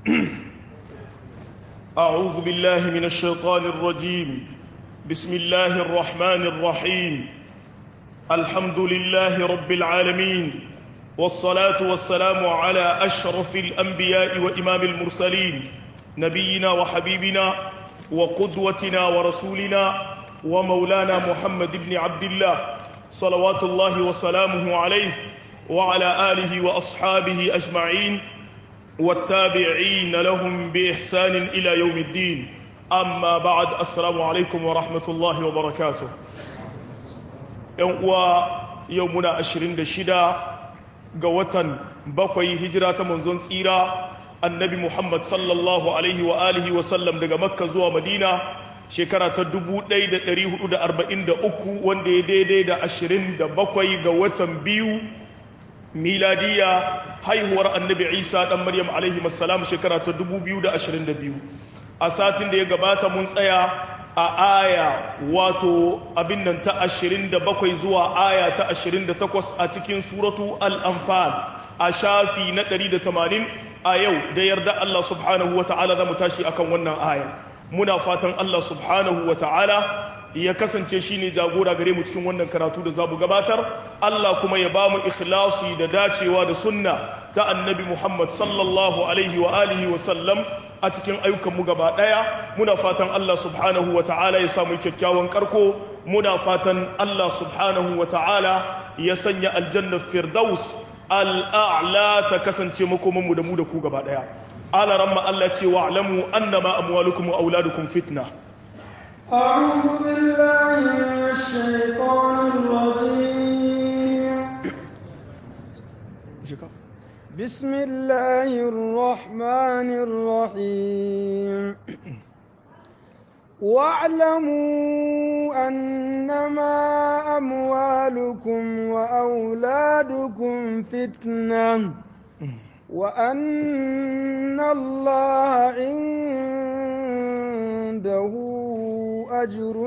أعوذ بالله من الشيطان الرجيم بسم الله الرحمن الرحيم الحمد لله رب العالمين والصلاة والسلام على أشرف الأنبياء وإمام المرسلين نبينا وحبيبنا وقدوتنا ورسولنا ومولانا محمد بن عبد الله صلوات الله وسلامه عليه وعلى آله وأصحابه أجمعين والتابعين لهم بإحسان إلى يوم الدين أما بعد السلام عليكم ورحمة الله وبركاته يومنا أشرين دشدا قوة بقوي هجرة منزون سيرة النبي محمد صلى الله عليه وآله وسلم دقى مكة زوى مدينة shekara ta 1443 wanda ya daidai da 27 ga watan biyu miladiya haihuwar annabi isa dan maryam alaihi masalam shekara ta 2022 a satin da ya gabata mun tsaya a aya wato abin nan ta 27 zuwa aya ta 28 a cikin suratu al-anfal a shafi na 180 a yau da yarda Allah subhanahu wa ta'ala za mu tashi akan wannan aya muna fatan Allah subhanahu wa ta'ala ya kasance shi ne jagora gare mu cikin wannan karatu da za mu gabatar Allah kuma ya ba mu ikhlasi da dacewa da sunna ta annabi Muhammad sallallahu alaihi wa alihi wa sallam a cikin ayyukanmu gaba ɗaya muna fatan Allah subhanahu wa ta'ala ya samu kyakkyawan karko muna fatan Allah subhanahu wa ta'ala ya sanya aljannar firdaus al'a'la ta kasance makomanmu da mu da ku gaba ɗaya ala ramma Allah ce wa'lamu annama amwalukum wa auladukum fitna أعوذ بالله من الشيطان الرجيم بسم الله الرحمن الرحيم واعلموا أنما أموالكم وأولادكم فتنة وأن الله عنده أجر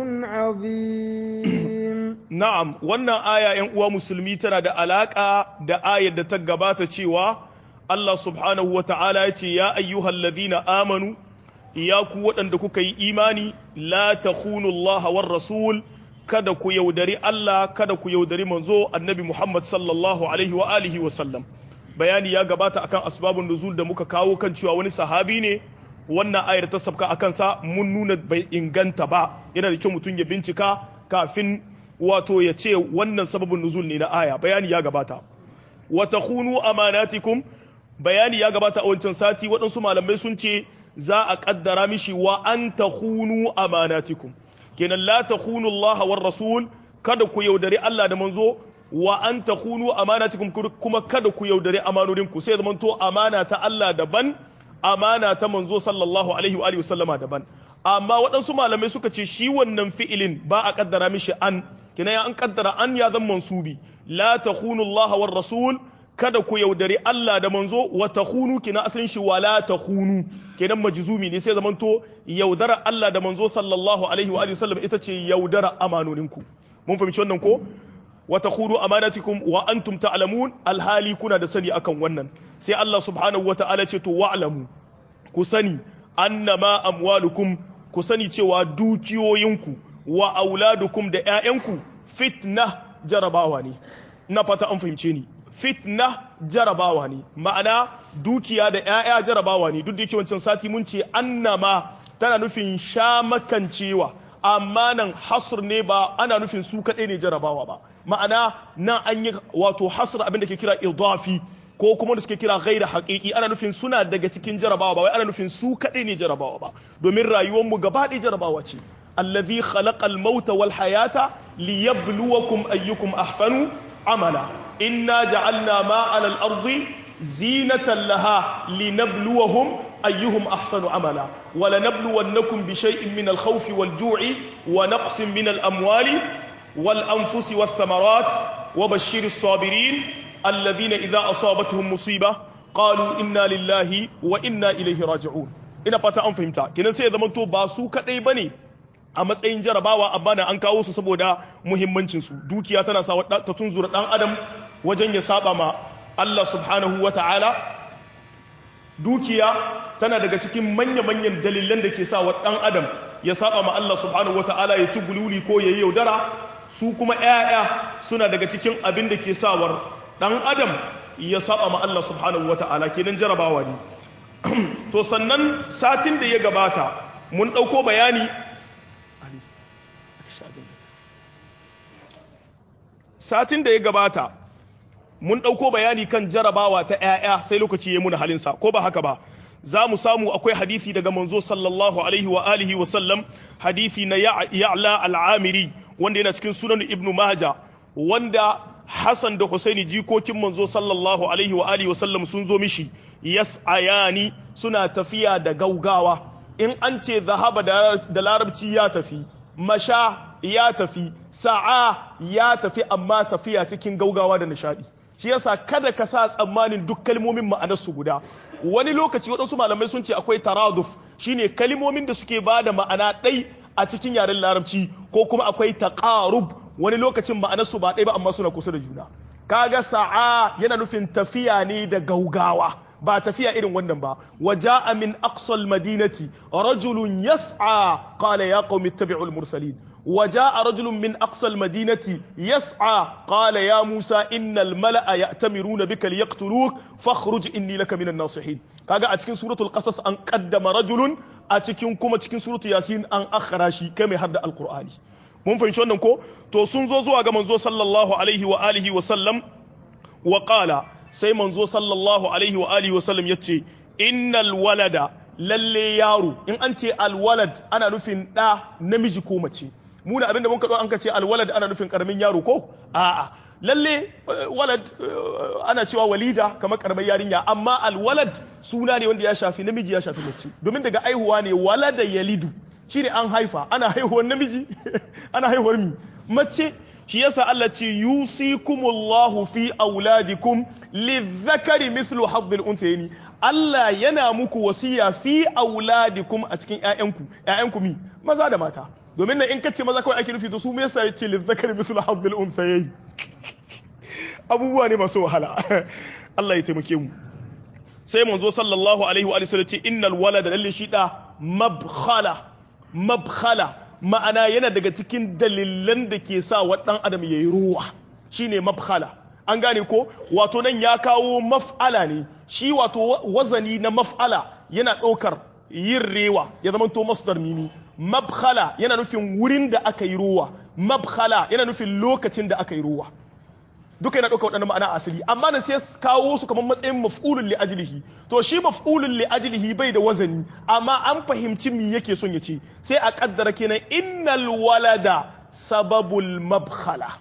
عظيم na'am wannan aya ‘yan uwa musulmi tana da alaƙa da ayar da ta gabata cewa Allah subhanahu wa ta'ala ya ce ya ayyuhal ladhina amanu ya ku waɗanda kuka yi imani la takhunu Allah war rasul kada ku yaudari Allah kada ku yaudari manzo annabi Muhammad sallallahu alaihi wa alihi wa sallam bayani ya gabata akan asbabun nuzul da muka kawo kan cewa wani sahabi ne wannan ayar ta sabka akan sa mun nuna bai inganta ba yana da kyau mutum ya bincika kafin wato ya ce wannan sababin nuzul ne na aya bayani ya gabata wa takhunu amanatikum bayani ya gabata a wancan sati waɗansu malamai sun ce za a kaddara mishi wa an takhunu amanatikum kenan la takhunu Allah war rasul kada ku yaudari Allah da manzo wa an takhunu amanatikum kuma kada ku yaudari amanodinku sai zaman to amana ta Allah daban amana ta manzo sallallahu alaihi wa alihi wasallama daban amma waɗansu malamai suka ce shi wannan fi'ilin ba a kaddara mishi an kina ya an kaddara an ya zan mansubi la takhunu Allah war rasul kada ku yaudari Allah da manzo wa takhunu kina asalin shi wa la takhunu kenan majzumi ne sai zamanto yaudara Allah da manzo sallallahu alaihi wa alihi wasallam ita ce yaudara amanoninku mun fahimci wannan ko wa takhunu amanatikum wa antum ta'lamun alhali kuna da sani akan wannan sai Allah subhanahu wa ta'ala ce to wa'lamu ku sani annama amwalukum ku sani cewa dukiyoyinku wa auladukum da ƴaƴanku fitna jarabawa ne ina fata an fahimce ni fitna jarabawa ne ma'ana dukiya da ƴaƴa jarabawa ne duk da yake wancan sati mun ce annama tana nufin sha makancewa amma nan hasr ne ba ana nufin su kaɗai ne jarabawa ba ma'ana nan an yi wato hasr abin da ke kira idafi ko kuma da suke kira gaira haƙiƙi ana nufin suna daga cikin jarabawa ba wai ana nufin su kaɗai ne jarabawa ba domin rayuwarmu gaba ɗaya jarabawa ce allazi khalaqal mauta wal hayata liyabluwakum ayyukum ahsanu amala inna ja'alna ma 'alal ardi zinatan laha linabluwahum ayyuhum ahsanu amala wa lanabluwannakum bi shay'in min al-khawfi wal-ju'i wa naqsin min al-amwali wal-anfusi wath-thamarat wa bashshiris sabirin الذين إذا أصابتهم مصيبة قالوا إنا لله وإنا إليه راجعون ina fata an fahimta kenan sai ya zama to ba su kadai bane a matsayin jarabawa amma na an kawo su saboda muhimmancin su dukiya tana sa ta tunzura dan adam wajen ya saba ma Allah subhanahu wata'ala dukiya tana daga cikin manya-manyan dalilan da ke sa wa ɗan adam ya saba ma Allah subhanahu wata'ala ya ci gululi ko ya yi yaudara su kuma 'ya'ya suna daga cikin abin da ke sawar ɗan adam ya saba ma Allah subhanahu wata'ala kenan jarabawa ne to sannan satin da ya gabata mun ɗauko bayani satin da ya gabata mun ɗauko bayani kan jarabawa ta 'ya'ya sai lokaci ya muna halinsa ko ba haka ba za mu samu akwai hadisi daga manzo sallallahu alaihi wa alihi wa sallam hadisi na ya'la al'amiri wanda yana cikin sunan ibnu maja wanda Hassan da Husaini jikokin manzo sallallahu alaihi wa alihi wa sallam sun zo mishi yas'ayani suna tafiya da gaugawa in an ce zahaba da larabci ya tafi masha ya tafi sa'a ya tafi amma tafiya cikin gaugawa da nishadi shi yasa kada ka sa tsammanin duk kalmomin ma'anarsu guda wani lokaci waɗansu malamai sun ce akwai taraduf shine kalmomin da suke ba da ma'ana ɗai a cikin yaren larabci ko kuma akwai taqarub wani lokacin ma'anarsu ba ɗai ba amma suna kusa da juna kaga sa'a yana nufin tafiya ne da gaugawa ba tafiya irin wannan ba waja'a min aqsal madinati rajulun yas'a qala ya qaumi ittabi'ul mursalin وجاء رجل من أقصى المدينة يسعى قال يا موسى إن الملأ يأتمرون بك ليقتلوك فاخرج إني لك من الناصحين كاغا أتكين سورة القصص أن قدم رجل أتكين كما أتكين سورة ياسين أن أخراشي كما يهد القرآن mun fahimci wannan ko to sun zo zuwa ga manzo sallallahu alaihi wa alihi wa sallam wa qala sai manzo sallallahu alaihi wa alihi wa sallam yace innal walada lalle yaro in an ce alwalad ana nufin ɗa namiji ko mace mu da abinda mun kaɗo an ka ce alwalad ana nufin ƙaramin yaro ko a'a lalle walad ana cewa walida kamar ƙaramin yarinya amma alwalad suna ne wanda ya shafi namiji ya shafi mace domin daga aihuwa ne walada yalidu shine an haifa ana haihuwar namiji ana haihuwar mi mace shi yasa Allah ce yusikumullahu fi auladikum lidhakari mithlu hadhil unthayni Allah yana muku wasiya fi auladikum a cikin ƴaƴanku ƴaƴanku mi maza da mata domin nan in kace maza kawai ake nufi to su me yasa yace lidhakari mithlu hadhil unthayni abubuwa ne masu wahala Allah ya taimake mu sai manzo sallallahu alaihi wa sallam ce innal walada lalle shi da mabkhala mabkhala ma'ana yana daga cikin dalilan da ke sa wa ɗan adam ya yi ruwa shine mabkhala an gane ko wato nan ya kawo maf'ala ne shi wato wazani na maf'ala yana ɗaukar yin rewa ya zama to masdar mimi mabkhala yana nufin wurin da aka yi ruwa mabkhala yana nufin lokacin da aka yi ruwa duka yana ɗauka waɗannan ma'ana asali amma nan sai kawo su kamar matsayin maf'ulun li ajlihi to shi maf'ulun li ajlihi bai da wazani amma an fahimci me yake son ya ce sai a kaddara kenan innal walada sababul mabkhala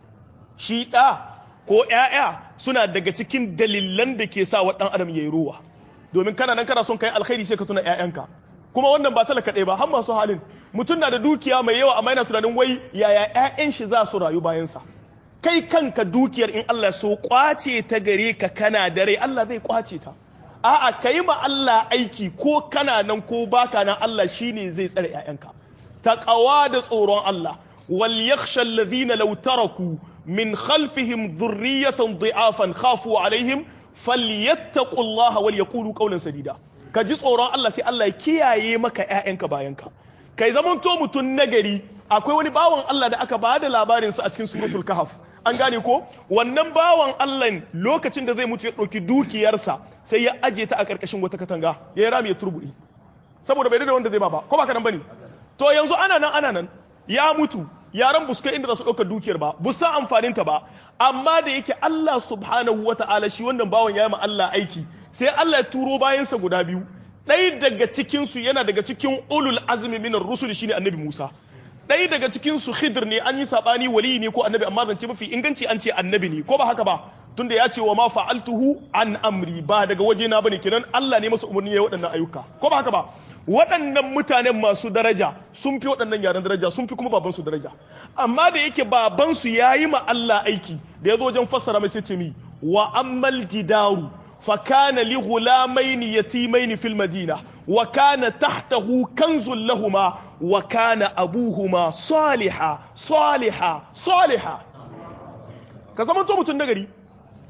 shi ɗa ko ƴaƴa suna daga cikin dalilan da ke sa wa ɗan adam yayi ruwa domin kana nan kana son kai alkhairi sai ka tuna ƴaƴanka kuma wannan ba talaka ɗaya ba har masu halin mutum na da dukiya mai yawa amma yana tunanin wai yaya ƴaƴan shi za su rayu bayansa kai kanka dukiyar in Allah so kwace ta gare ka kana da rai Allah zai kwace ta a'a kai ma Allah aiki ko kana nan ko baka nan Allah shine zai tsare ƴaƴanka taqawa da tsoron Allah wal yakhsha alladhina law taraku min khalfihim dhurriyatan dhi'afan khafu alaihim falyattaqullaha wal yaqulu qawlan sadida ka ji tsoron Allah sai Allah ya kiyaye maka ƴaƴanka bayanka kai zamanto mutun nagari akwai wani bawan Allah da aka bada labarinsa a cikin suratul kahf an gane ko wannan bawan Allah lokacin da zai mutu ya ɗauki dukiyarsa sai ya aje ta a ƙarƙashin wata katanga ya yi rami ya turbuɗi saboda bai da wanda zai ba ba ko ba ka nan bane to yanzu ana nan ana nan ya mutu yaran buska inda za su ɗauka dukiyar ba bu san amfanin ta ba amma da yake Allah subhanahu wata'ala shi wannan bawan ya yi ma Allah aiki sai Allah ya turo bayansa guda biyu ɗaya daga cikinsu yana daga cikin ulul azmi minar rusul shine annabi Musa ɗaya daga cikin su khidr ne an yi sabani wali ne ko annabi amma zance mafi inganci an ce annabi ne ko ba haka ba tunda ya ce wa ma fa'altuhu an amri ba daga waje na bane kenan Allah ne masa umarni ya waɗannan ayyuka ko ba haka ba waɗannan mutanen masu daraja sun fi waɗannan yaran daraja sun fi kuma baban su daraja amma da yake baban su yayi ma Allah aiki da ya zo wajen fassara mai sai ce mi wa ammal jidaru فكان لغلامين يتيمين في المدينة وكان تحته كنز لهما وكان أبوهما صالحا صالحا صالحا كزمان تو متن نغري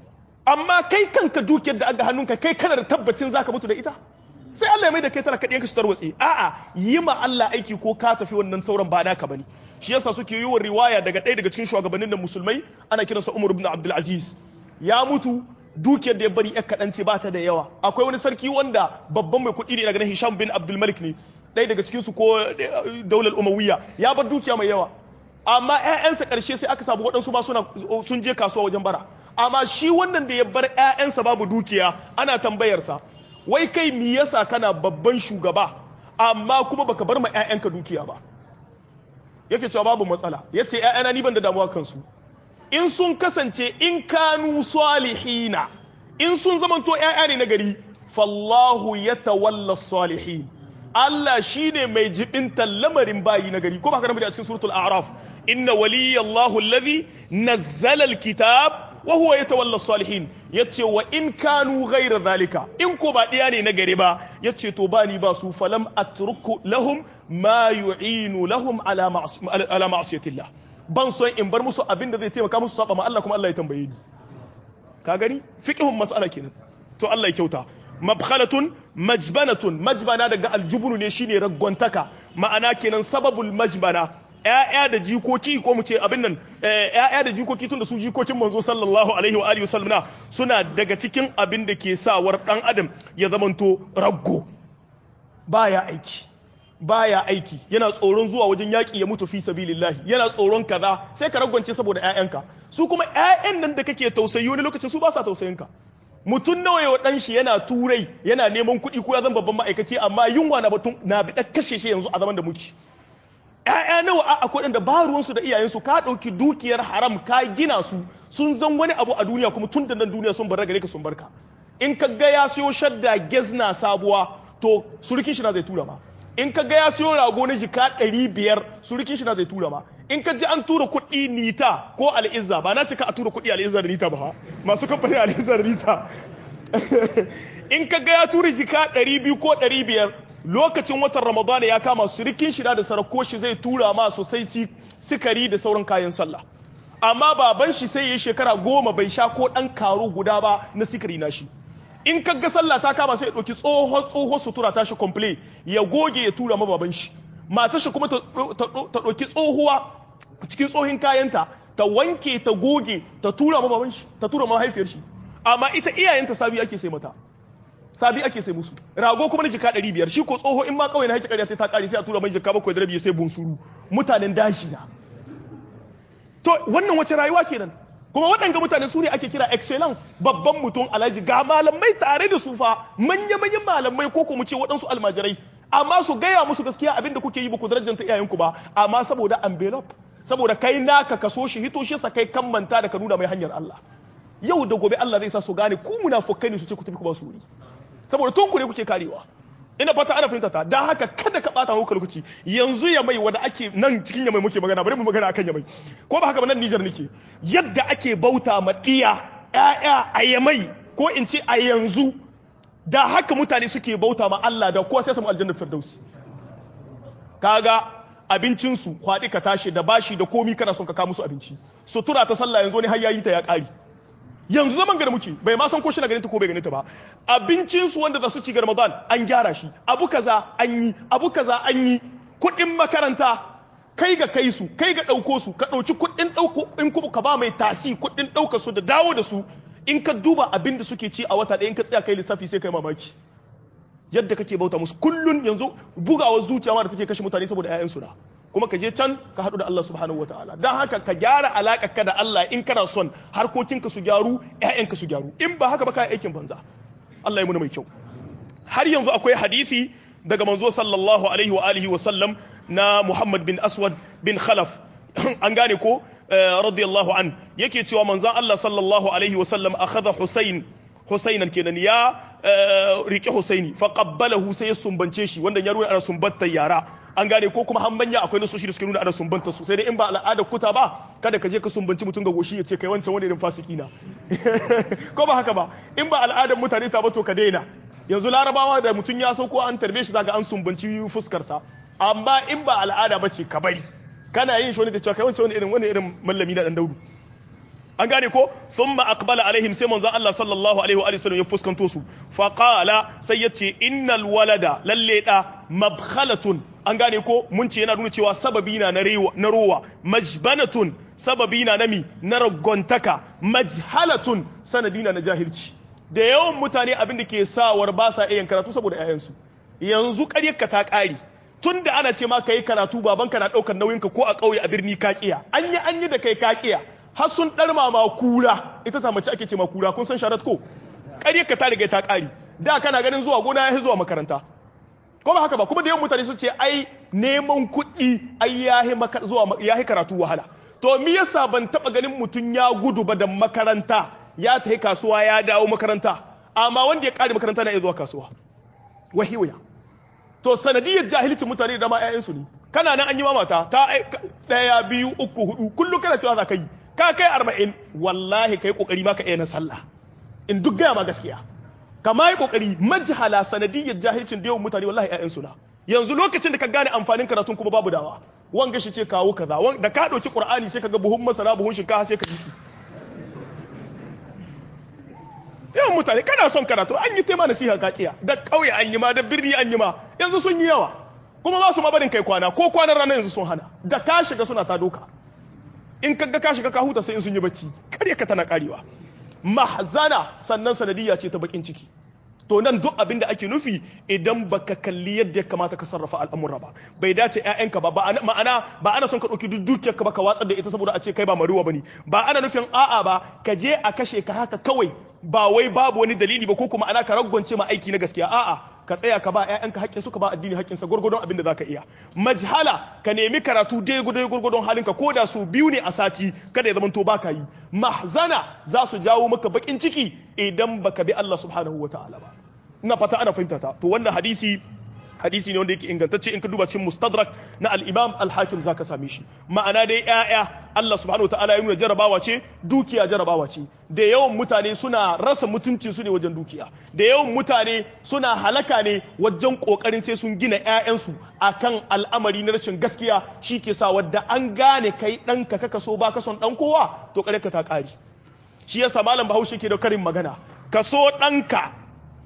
amma kai kanka dukiyar da aga hannunka kai kana da tabbacin zaka mutu da ita sai Allah ya mai da kai tana kaɗiyan ka su tarwatse a'a yi ma Allah aiki ko ka tafi wannan sauran ba naka bane shi yasa suke yi wa riwaya daga ɗaya daga cikin shugabannin da musulmai ana kiransa Umar ibn Abdul Aziz ya mutu dukiyar da ya bari yar kaɗan ce ba ta da yawa akwai wani sarki wanda babban mai kuɗi ne daga nan Hisham bin Abdul Malik ne ɗaya daga cikin su ko daular Umayya ya bar dukiya mai yawa amma ƴaƴansa ƙarshe sai aka samu waɗansu ba suna sun je kasuwa wajen bara amma shi wannan da ya bar ƴaƴansa babu dukiya ana tambayarsa wai kai me yasa kana babban shugaba amma kuma baka bar ma ƴaƴanka dukiya ba yake cewa babu matsala yace ƴaƴana ni ban da damuwa kansu in sun kasance in kanu salihina in sun zamanto ƴaƴa ne na gari fallahu yatawalla salihin Allah shine mai jibinta lamarin bayi na gari ko ba haka a cikin suratul a'raf inna waliyallahu alladhi nazzala alkitab wa huwa yatawalla salihin yace wa in kanu ghayra zalika in ko ba diya ne na gari ba yace to ba ni ba su falam atruku lahum ma yu'inu lahum ala ala ma'siyatillah ban son in bar musu abin da zai taimaka musu saba ma Allah kuma Allah ya tambaye ni ka gani fiqhun mas'ala kenan to Allah ya kyauta mabkhalatun majbanatun majbana daga aljubunu ne shine raggontaka ma'ana kenan sababul majbana ‘ya'ya da jikoki ko mu ce abin nan ‘ya'ya da jikoki tun da su jikokin manzo sallallahu alaihi wa alihi wasallam suna daga cikin abin da ke sawar dan adam ya zamanto raggo baya aiki baya aiki yana tsoron zuwa wajen yaƙi ya mutu fi sabilillahi yana tsoron kaza sai ka ragwance saboda ‘ya'yanka su kuma ‘ya'yan nan da kake tausayi wani lokacin su ba sa tausayinka mutum nawa yau dan shi yana turai yana neman kuɗi ko ya zama babban ma'aikaci amma yunwa na batun na bi kashe shi yanzu a zaman da muke ‘ya'ya nawa a akwai da ba ruwansu da iyayensu ka ɗauki dukiyar haram ka gina su sun zan wani abu a duniya kuma tun da nan duniya sun bar gare ka sun barka in ka ga ya siyo shadda gezna sabuwa to surukin shi na zai tura ma in ka ga ya siyo rago na jika ɗari biyar surukin shi na zai tura ma in ka ji an tura kuɗi nita ko al'izza ba na cika a tura kuɗi al'izza da nita ba masu kamfanin al'izza da nita in ka ga ya tura jika ɗari biyu ko ɗari biyar lokacin watan ramadana ya kama surikin shida da sarako shi zai tura ma sosai sikari da sauran kayan sallah amma baban shi sai ya shekara goma bai sha ko ɗan karo guda ba na sikari na shi in ka ga sallah ta kama sai ya ɗauki tsohon tsohon sutura ta shi komple ya goge ya tura ma baban shi matar shi kuma ta ɗauki tsohuwa cikin tsohin kayanta ta wanke ta goge ta tura ma baban shi ta tura ma mahaifiyar shi amma ita iyayenta sabi ake sai mata sabi ake sai musu rago kuma na jika ɗari biyar shi ko tsoho in ma kawai na haƙi ƙarya ta ƙari sai a tura mai jika bakwai da rabi sai bunsuru mutanen dashi na to wannan wace rayuwa kenan kuma waɗanga mutane su ne ake kira excellence babban mutum alhaji ga malamai tare da su fa manya manyan malamai ko ko mu ce waɗansu almajirai amma su gaya musu gaskiya abinda kuke yi ba ku darajanta iyayenku ba amma saboda envelope saboda kai naka kaso shi hito shi sa kai kan manta da ka nuna mai hanyar Allah yau da gobe Allah zai sa su gane ku munafukai ne su ce ku tafi ku ba su wuri saboda tun ku ne kuke karewa ina fata ana fahimta ta dan haka kada ka bata muku lokaci yanzu ya mai wanda ake nan cikin ya mai muke magana bari mu magana akan ya mai ko ba haka ba nan Niger nake yadda ake bauta ma diya ƴaƴa a yamai ko in ce a yanzu da haka mutane suke bauta ma Allah da kowa sai samu aljannar firdausi kaga abincinsu kwaɗi ka tashi da bashi da komi kana son ka kawo musu abinci sutura ta sallah yanzu ne har yayi ta ya ƙari yanzu zaman gari muke bai ma san ko shi na ganin ta ko bai ganin ta ba abincin su wanda za su ci ga Ramadan an gyara shi abu kaza an yi abu kaza an yi kuɗin makaranta kai ga kai su kai ga ɗauko su ka ɗauki kuɗin ɗauko in kuma ka ba mai tasi kuɗin ɗauka su da dawo da su in ka duba abin da suke ci a wata ɗaya in ka tsaya kai lissafi sai kai mamaki yadda kake bauta musu kullun yanzu bugawar zuciya ma da take kashe mutane saboda 'ya'yansu na kuma ka je can ka haɗu da Allah subhanahu wa ta'ala don haka ka gyara alaƙa ka da Allah in kana son harkokinka su gyaru ‘ya'yanka su gyaru in ba haka ba ka aikin banza Allah ya muna mai kyau har yanzu akwai hadisi daga manzo sallallahu alaihi wa alihi wa sallam na Muhammad bin Aswad bin Khalaf an gane ko radiyallahu an yake cewa manzon Allah sallallahu alaihi wa sallam akhadha Husayn Husainan kenan ya rike Husaini fa qabbalahu sai ya sumbance shi wanda ya nuna ana sumbantar yara an gane ko kuma hambanya akwai nasoshi da suke nuna ana sumbanta su sai dai in ba al'adar kuta ba kada ka je ka sumbanci mutum ga goshi ya ce kai wancan wani irin fasiki na ko ba haka ba in ba al'adar mutane ta ba to ka daina yanzu larabawa da mutum ya sauko an tarbe shi zaka an sumbanci fuskar sa amma in ba al'ada ba ce ka bari kana yin shi wani da cewa kai wancan wani irin wani irin mallami na dan daudu an gane ko thumma aqbala alaihim sai manzon Allah sallallahu alaihi wa sallam ya fuskanto su fa qala sai yace innal walada lalle da mabkhalatun an gane ko mun ce yana nuna cewa sababi na na rowa majbanatun sababi na nami na ragontaka majhalatun sanadi na na jahilci da yawan mutane abin da ke sawar ba sa iya karatu saboda 'ya'yansu yanzu ƙaryarka ta ƙari tun da ana ce ma ka yi karatu babanka na ɗaukar nauyinka ko a ƙauye a birni ka ƙiya an yi an yi da kai ka ƙiya har sun ɗarma ma kura ita ta mace ake ce ma kura kun san sharat ko ƙaryarka ta riga ta ƙari da kana ganin zuwa gona ya zuwa makaranta ko ba haka ba kuma da yawan mutane su ce ai neman kuɗi ai yahi zuwa yahi karatu wahala to me yasa ban taba ganin mutum ya gudu ba da makaranta ya tafi kasuwa ya dawo makaranta amma wanda ya kare makaranta na iya zuwa kasuwa wahiwaya to sanadiyar jahilcin mutane da ma ƴaƴansu ne kana nan an yi mamata ta ɗaya biyu uku hudu kullum kana cewa za ka yi ka kai arba'in wallahi kai kokari ma ka iya na sallah in duk gaya ma gaskiya kama yi kokari majhala sanadiyar jahilcin da yawan mutane wallahi ƴaƴansu na yanzu lokacin da ka gane amfanin karatun kuma babu dawa wanga shi ce kawo kaza da ka ɗauki qur'ani sai ka ga buhun masara buhun shinkafa sai ka jiki yawan mutane kana son karatu an yi tema nasiha kakiya da ƙauye an yi ma da birni an yi ma yanzu sun yi yawa kuma ba su ma barin kai kwana ko kwanan rana yanzu sun hana da ka shiga suna ta doka in ka ga ka shiga ka huta sai in sun yi bacci karya ka tana karewa mahzana sannan sanadiyya ce ta bakin ciki to nan duk abin da ake nufi idan baka kalli yadda ya kamata ka sarrafa al'amura ba bai dace ƴaƴanka ba ma'ana ba ana son ka ɗauki duk dukiyar ka ba ka watsar da ita saboda a ce kai ba maruwa bane ba ana nufin a'a ba ka je a kashe ka haka kawai ba wai babu wani dalili ba ko kuma ana ka ragwance ma aiki na gaskiya a'a ka tsaya ka ba ƴaƴanka haƙƙin su ka ba addini haƙƙin sa gurgurdon abin da zaka iya majhala ka nemi karatu dai gudai gurgurdon halinka ko da su biyu ne a sati kada ya zamanto baka yi mahzana za su jawo maka bakin ciki idan baka bi Allah subhanahu wataala ba ina fata ana fahimta ta to wannan hadisi hadisi ne wanda yake ingantacce in ka duba cikin mustadrak na al-imam al-hakim zaka same shi ma'ana dai ƴaƴa Allah subhanahu wataala ya nuna jarabawa ce dukiya jarabawa ce da yawan mutane suna rasa mutunci su ne wajen dukiya da yawan mutane suna halaka ne wajen kokarin sai sun gina ƴaƴansu akan al'amari na rashin gaskiya shi ke sa wadda an gane kai ɗanka kaka so ba ka son ɗan kowa to kare ka ta ƙari shi yasa malam bahaushe ke da karin magana ka so ɗanka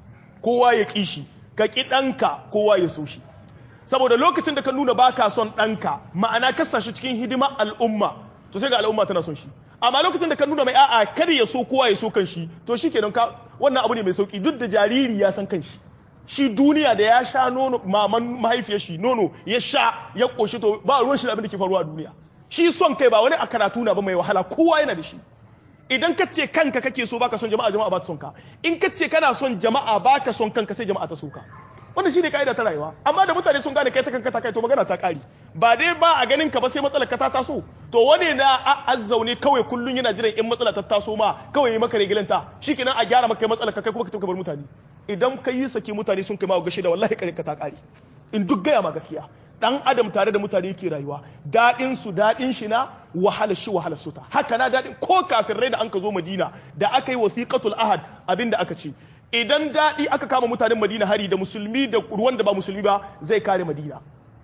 kowa ya ƙi shi ka ƙi ɗanka kowa ya so shi saboda lokacin da ka nuna ba ka son ɗanka ma'ana ka sa shi cikin hidimar al'umma to sai ga al'umma tana son shi amma lokacin da ka nuna mai a'a kada ya so kowa ya so kan shi to shi kenan ka wannan abu ne mai sauki duk da jariri ya san kan shi shi duniya da ya sha nono maman mahaifiyar shi nono ya sha ya koshi to ba ruwan shi da abin da ke faruwa a duniya shi son kai ba wani a karatu na ba mai wahala kowa yana da shi idan ka ce kanka kake so baka son jama'a jama'a ba ta son ka in ka ce kana son jama'a baka son kanka sai jama'a ta so ka wannan shine kaida ta rayuwa amma da mutane sun gane kai ta kanka ta kai to magana ta kari ba dai ba a ganin ka ba sai matsalar ka ta taso to wane na azzaune kawai kullun yana jiran in matsala ta taso ma kawai yi maka regilanta shikenan a gyara maka matsalar ka kai kuma ka tafi bar mutane idan ka yi saki mutane sun kai ma gashi da wallahi kare ka ta kari in duk gaya ma gaskiya dan adam tare da mutane yake rayuwa daɗin su daɗin shi na wahala shi wahala suta haka na daɗin ko kafirai da an ka zo madina da aka yi wasiqatul ahad abin da aka ce idan daɗi aka kama mutanen madina hari da musulmi da ruwan da ba musulmi ba zai kare madina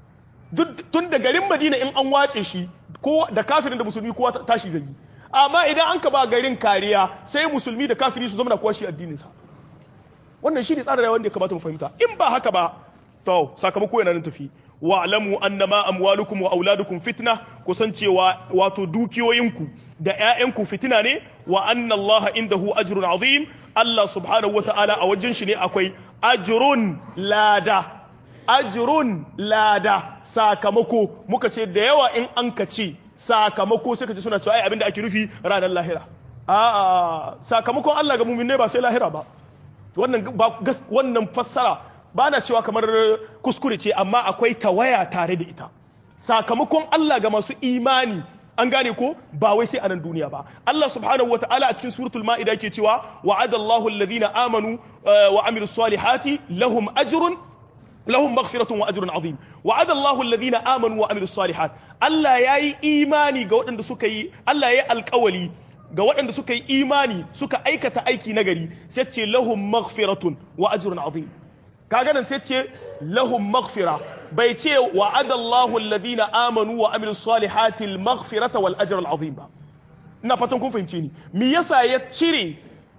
tun da garin madina in an wace shi ko da kafirin da musulmi kowa tashi zai yi amma idan an ka ba garin kariya sai musulmi da kafiri su zama na kowa shi addininsa wannan shi ne tsarin rayuwar da ya kamata mu fahimta in ba haka ba to sakamako yana nan tafi wa'lamu annama amwalukum wa auladukum fitna kusancewa wato dukiyoyinku da ƴaƴanku fitina ne wa anna Allah indahu ajrun azim Allah subhanahu wata'ala a wajen shi ne akwai ajrun lada ajrun lada sakamako muka ce da yawa in an ka ce sakamako sai ka ji suna cewa ai abinda ake nufi ranar lahira a'a sakamakon Allah ga mu'min ne ba sai lahira ba wannan wannan fassara ba na cewa kamar kuskure ce amma akwai tawaya tare da ita sakamakon Allah ga masu imani an gane ko ba wai sai a nan duniya ba Allah subhanahu wa ta'ala a cikin suratul ma'ida yake cewa wa'ada Allahu alladhina amanu wa amilus salihati lahum ajrun lahum maghfiratun wa ajrun azim wa'ada Allahu alladhina amanu wa amilus salihat Allah yayi imani ga waɗanda suka yi Allah yayi alƙawali ga waɗanda suka yi imani suka aikata aiki nagari sai ce lahum maghfiratun wa ajrun azim kaga nan sai ce lahum maghfira bai ce wa adallahu alladhina amanu wa amilus salihati al maghfirata wal ajr al azim ba ina fatan kun fahimce ni me yasa ya cire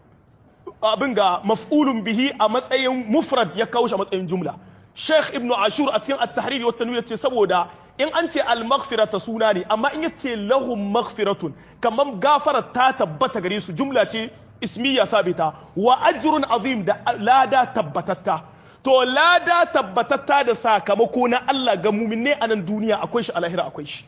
abin ga maf'ulun bihi a matsayin mufrad ya kawo shi a matsayin jumla Sheikh Ibn Ashur a cikin At-Tahrir wa Tanwir ce saboda in an ce al-maghfira ta suna ne amma in yace lahum maghfiratun kaman gafara ta tabbata gare su jumla ce ismiya sabita wa ajrun azim da lada tabbatatta to lada tabbatatta da sakamako na Allah ga muminne a nan duniya akwai shi a lahira akwai shi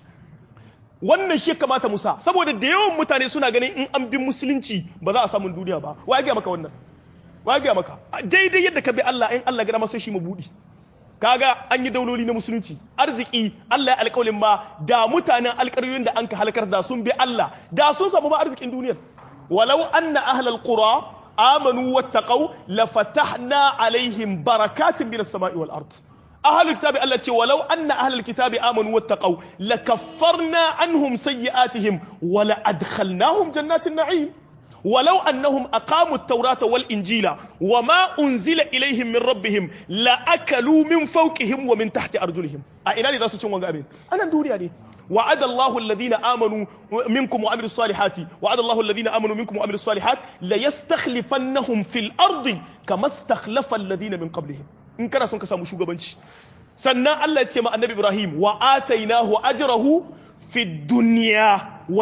wannan shi kamata musa saboda da yawan mutane suna ganin in an bi musulunci ba za a samu duniya ba wa ya maka wannan wa ya maka daidai yadda ka bi Allah in Allah gada masa shi mabudi kaga an yi dauloli na musulunci arziki Allah ya alƙawalin ma da mutanen alƙaryoyin da an ka halakar da sun bi Allah da sun samu ma arzikin duniyar walau anna ahlal qura amanu wattaqau lafatahna alaihim barakatin minas sama'i wal ard ahlul kitabi Allah ce walau anna ahlul kitabi amanu wattaqau lakaffarna anhum sayyi'atihim wa la adkhalnahum jannatin na'im ولو أنهم أقاموا التوراة والإنجيل وما أنزل إليهم من ربهم لأكلوا من فوقهم ومن تحت أرجلهم أين لذا سوچون وانغا أمين أنا ندوري يعني وعد الله الذين آمنوا منكم وعملوا الصالحات وعد الله الذين آمنوا منكم وعملوا الصالحات ليستخلفنهم في الأرض كما استخلف الذين من قبلهم إن كان سنك سامو شوغبانشي سنة الله يتسمى النبي إبراهيم وآتيناه أجره في الدنيا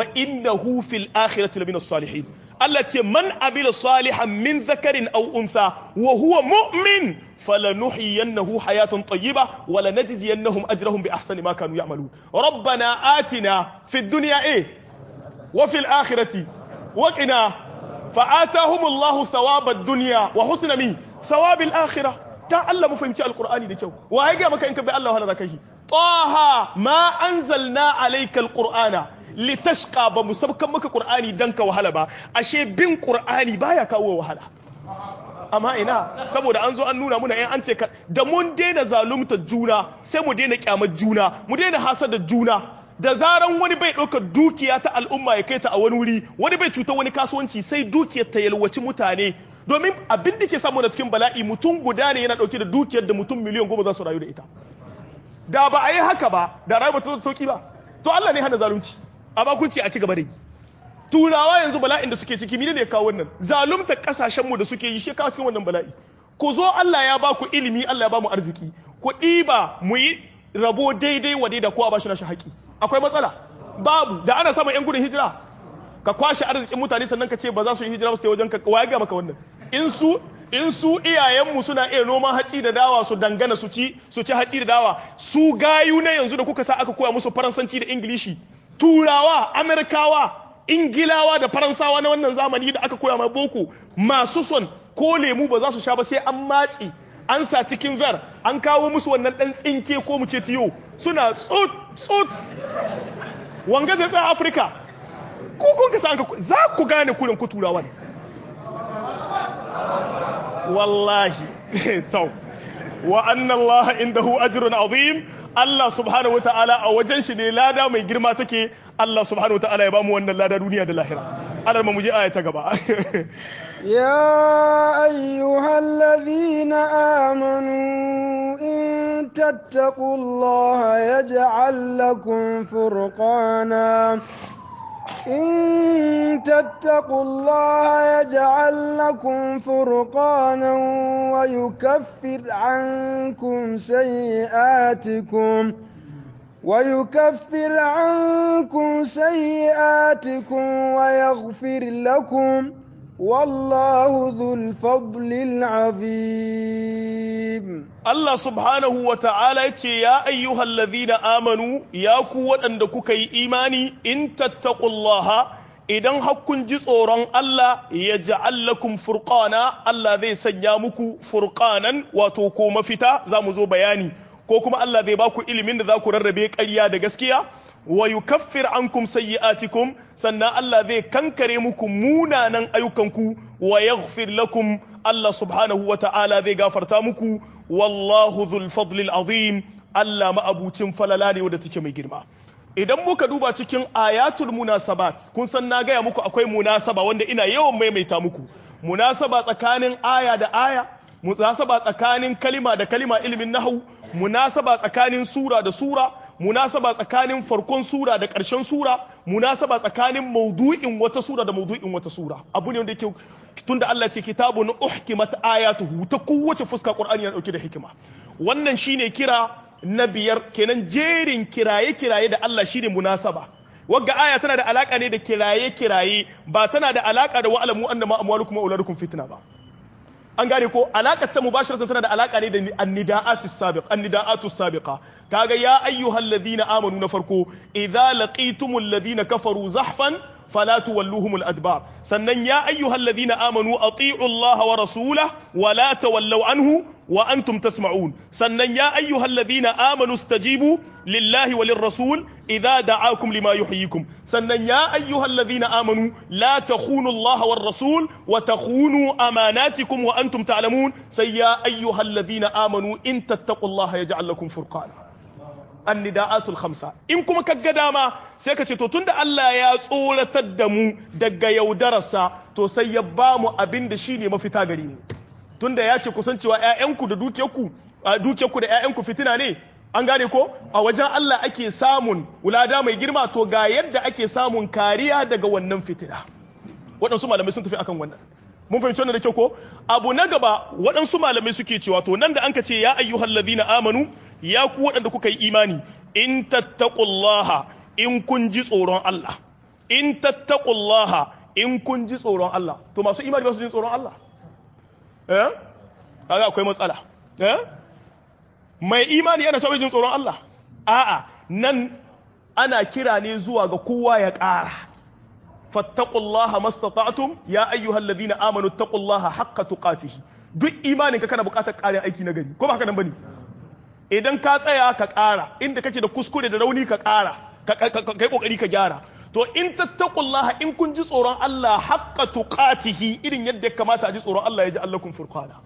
وإنه في الآخرة لمن الصالحين Allah ce man amila salihan min zakarin aw untha wa huwa mu'min falanuhyiyannahu hayatan tayyiba wa lanajziyannahum ajrahum bi ahsani ma kanu ya'malun rabbana atina fid dunya eh wa fil akhirati wa qina فآتاهم الله ثواب الدنيا وحسن مي ثواب الآخرة تا الله مفهمتي القرآن دي كيو وهيجي مكا إنك بي الله ولا ذاك طه ما أنزلنا عليك القرآن litashqa ba mu sabkan maka qur'ani dan ka wahala ba ashe bin qur'ani baya kawo wahala amma ina saboda an zo an nuna muna in an ce da mun daina zalunta juna sai mu daina kyamar juna mu daina hasada juna da zaran wani bai ɗaukar dukiya ta al'umma ya kai ta a wani wuri wani bai cutar wani kasuwanci sai dukiyar ta yalwaci mutane domin abin da ke samu da cikin bala'i mutum guda ne yana ɗauke da dukiyar da mutum miliyan goma za su rayu da ita da ba a yi haka ba da rayuwa ta sauki ba to Allah ne hana zalunci amma kun ce a ci gaba da yi turawa yanzu bala'in da suke ciki ne kawo wannan zalunta kasashen mu da suke yi shi kawo cikin wannan bala'i ku zo Allah ya ba ku ilimi Allah ya ba mu arziki ku ɗiba mu yi rabo daidai wa daida kowa ba shi na shi haƙi akwai matsala babu da ana samun yan gudun hijira ka kwashe arzikin mutane sannan ka ce ba za su yi hijira ba su wajen ka waye ga maka wannan in su in su iyayenmu suna iya noman haci da dawa su dangana su ci su ci haci da dawa su gayu na yanzu da kuka sa aka koya musu faransanci da ingilishi turawa amerikawa ingilawa da faransawa na wannan zamani da aka koya mai boko masu son ko lemu ba za su sha ba sai an matse an sa cikin ver an kawo musu wannan dan tsinke ko mu ce tiyo suna tsut tsut wanga zai tsaya afirka ko kun ka san za ku gane kurin ku turawan wallahi tau wa anna allaha indahu ajrun azim Allah subhanahu wataala a wajen shi ne lada mai girma take Allah subhanahu wataala ya bamu wannan lada duniya da lahira Allah mu je aya ta gaba يا أيها الذين آمنوا إن تتقوا الله يجعل لكم فرقانا إن تتقوا الله يجعل لكم فرقانا ويكفر عنكم سيئاتكم ويكفر عنكم سيئاتكم ويغفر لكم والله ذو الفضل العظيم Allah subhanahu wa ta'ala ce, Ya ayyuhal ladhina amanu, ya ku waɗanda kuka yi imani, in tattaqullaha idan hakkun ji tsoron Allah ya ja'allakum furqana Allah zai sanya muku furqanan wato ko mafita za mu zo bayani, ko kuma Allah zai ba ku ilimin da za ku rarrabe ƙarya da gaskiya, wa yukaffir ankum sayyi'atikum sannan Allah zai kankare muku munanan ayyukanku wa yaghfir lakum Allah subhanahu wa ta'ala zai gafarta muku wallahu dhul fadlil azim Allah ma'abucin falala ne wanda take mai girma idan muka duba cikin ayatul munasabat kun san na gaya muku akwai munasaba wanda ina yawan maimaita muku munasaba tsakanin aya da aya munasaba tsakanin kalima da kalima ilimin nahwu munasaba tsakanin sura da sura munasaba tsakanin farkon sura da ƙarshen sura munasaba tsakanin maudu'in wata sura da maudu'in wata sura abu ne wanda yake tunda Allah ce kitabun uhkimat ayatuhu ta kowace fuska Qur'ani yana dauke da hikima wannan shine kira na biyar kenan jerin kiraye kiraye da Allah shine munasaba wagga aya tana da alaka ne da kiraye kiraye ba tana da alaka da wa'alamu annama amwalukum wa auladukum fitna ba an gane ko alakar ta mubasharatan tana da alaka ne da annida'atu sabiq annida'atu sabiqa kaga ya ayyuhal ladina amanu na farko idza laqitumul ladina kafaru zahfan fala tuwalluhumul adbar sannan ya ayyuhal ladina amanu ati'u Allah wa rasulahu wa la tawallaw anhu wa antum tasma'un sannan ya ayyuhal ladina amanu stajibu lillahi wa lirrasul idza da'akum lima yuhyikum sannan ya ayyuhal ladina amanu la takhunu Allah war rasul wa takhunu amanatikum wa antum ta'lamun sai ya ayyuhal ladina amanu in tattaqullaha yaj'al lakum furqana annida'atul khamsa in kuma ka ga dama sai ka ce to tunda Allah ya tsoratar da mu daga yaudararsa to sai ya ba mu abin da shine mafita gari ne tunda ya ce kusancewa ƴaƴanku da dukiyarku dukiyarku da ƴaƴanku fitina ne an gane ko a wajen Allah ake samun wulada mai girma to ga yadda ake samun kariya daga wannan fitina waɗansu malamai sun tafi akan wannan mun fahimci wannan da kyau ko abu na gaba waɗansu malamai suke cewa to nan da an ka ce ya ayyuhal ladina amanu ya ku waɗanda kuka yi imani in tattaqullaha in kun ji tsoron Allah in tattaqullaha in kun ji tsoron Allah to masu imani ba su ji tsoron Allah eh kaga akwai matsala eh mai imani yana sabon jin tsoron Allah a'a nan ana kira ne zuwa ga kowa ya ƙara fattaqullaha mastata'tum ya ayyuhal ladina amanu taqullaha haqqa tuqatihi duk imanin ka kana buƙatar ƙarin aiki na gari ko ba haka nan bane idan ka tsaya ka ƙara inda kake da kuskure da rauni ka ƙara kai kokari ka gyara to in tattaqullaha in kun ji tsoron Allah haqqa tuqatihi irin yadda ya kamata a ji tsoron Allah ya ji allakum furqana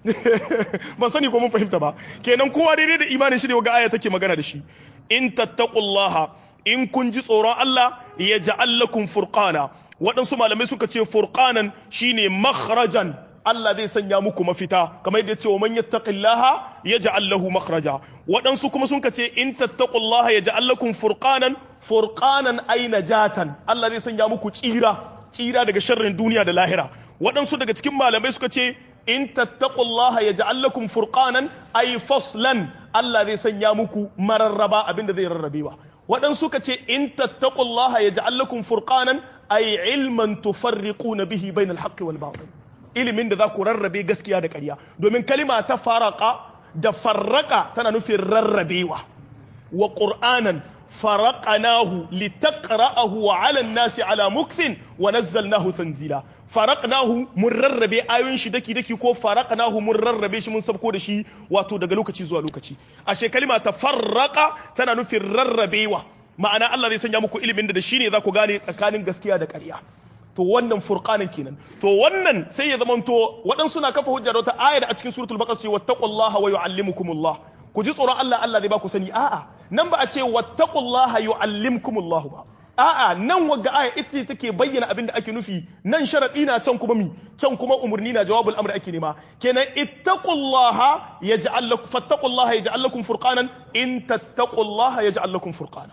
ban sani ko mun fahimta ba kenan kowa daidai da imanin shi ne ga aya take magana da shi in tattaqullaha in kun ji tsoron Allah ya ja'al lakum furqana waɗansu malamai suka ce furqanan shine makhrajan Allah zai sanya muku mafita kamar yadda ya ce wa man yattaqillaha yaj'al lahu makhraja waɗansu kuma sun ce in tattaqullaha yaj'al lakum furqanan furqanan ay najatan Allah zai sanya muku tsira tsira daga sharrin duniya da lahira waɗansu daga cikin malamai suka ce in tattaqullaha yaj'al lakum furqanan ay faslan Allah zai sanya muku mararraba abinda zai rarrabewa waɗansu suka ce in tattaqullaha yaj'al lakum furqanan ay ilman tufarriquna bihi bainal haqqi wal batil ilimin da za ku rarrabe gaskiya da ƙarya domin kalima ta faraka da farraka tana nufin rarrabewa wa qur'anan faraqnahu litaqra'ahu 'ala an-nasi 'ala mukthin wa nazzalnahu tanzila faraqnahu mun rarrabe ayoyin shi daki daki ko faraqnahu mun rarrabe shi mun sabko da shi wato daga lokaci zuwa lokaci ashe kalima ta farraqa tana nufin rarrabewa ma'ana Allah zai sanya muku ilimin da shi ne za ku gane tsakanin gaskiya da ƙarya to wannan furqanin kenan to wannan sai ya zamanto waɗansu na kafa hujja da wata ayar a cikin suratul baqara ce wattaqullaha wa yu'allimukumullah ku ji tsoron Allah Allah zai ba ku sani a'a nan ba a ce wattaqullaha yu'allimkumullah ba a'a nan wagga aya ita take bayyana abin da ake nufi nan sharadi na can kuma mi can kuma umurni na jawabul amr ake nema kenan ittaqullaha yaj'al lakum fattaqullaha yaj'al lakum furqanan in tattaqullaha yaj'al lakum furqana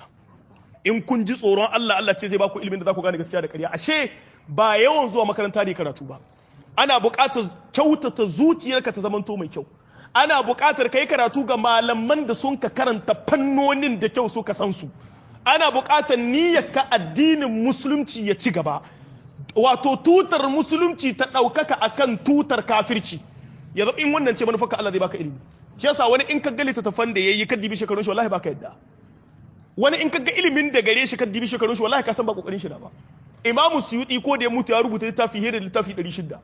in kun ji tsoron Allah Allah ce zai baku ilimin da za ku gane gaskiya da ƙarya ashe ba yawan zuwa makaranta ne karatu ba ana buƙatar kyautata zuciyarka ta zamanto mai kyau ana buƙatar kai karatu ga malaman da sun ka karanta fannonin da kyau suka san su ana buƙatar niyyarka addinin musulunci ya ci gaba wato tutar musulunci ta ɗaukaka akan tutar kafirci ya zama in wannan ce manufarka Allah zai baka ilimi shi yasa wani in ka ga littattafan da yayi kaddibi shekarun shi wallahi baka yadda wani in kaga ilimin da gare shi ka dibi shekarun shi wallahi ka san ba kokarin shi da ba imamu suyuti ko da ya mutu ya rubuta littafi hira da littafi 600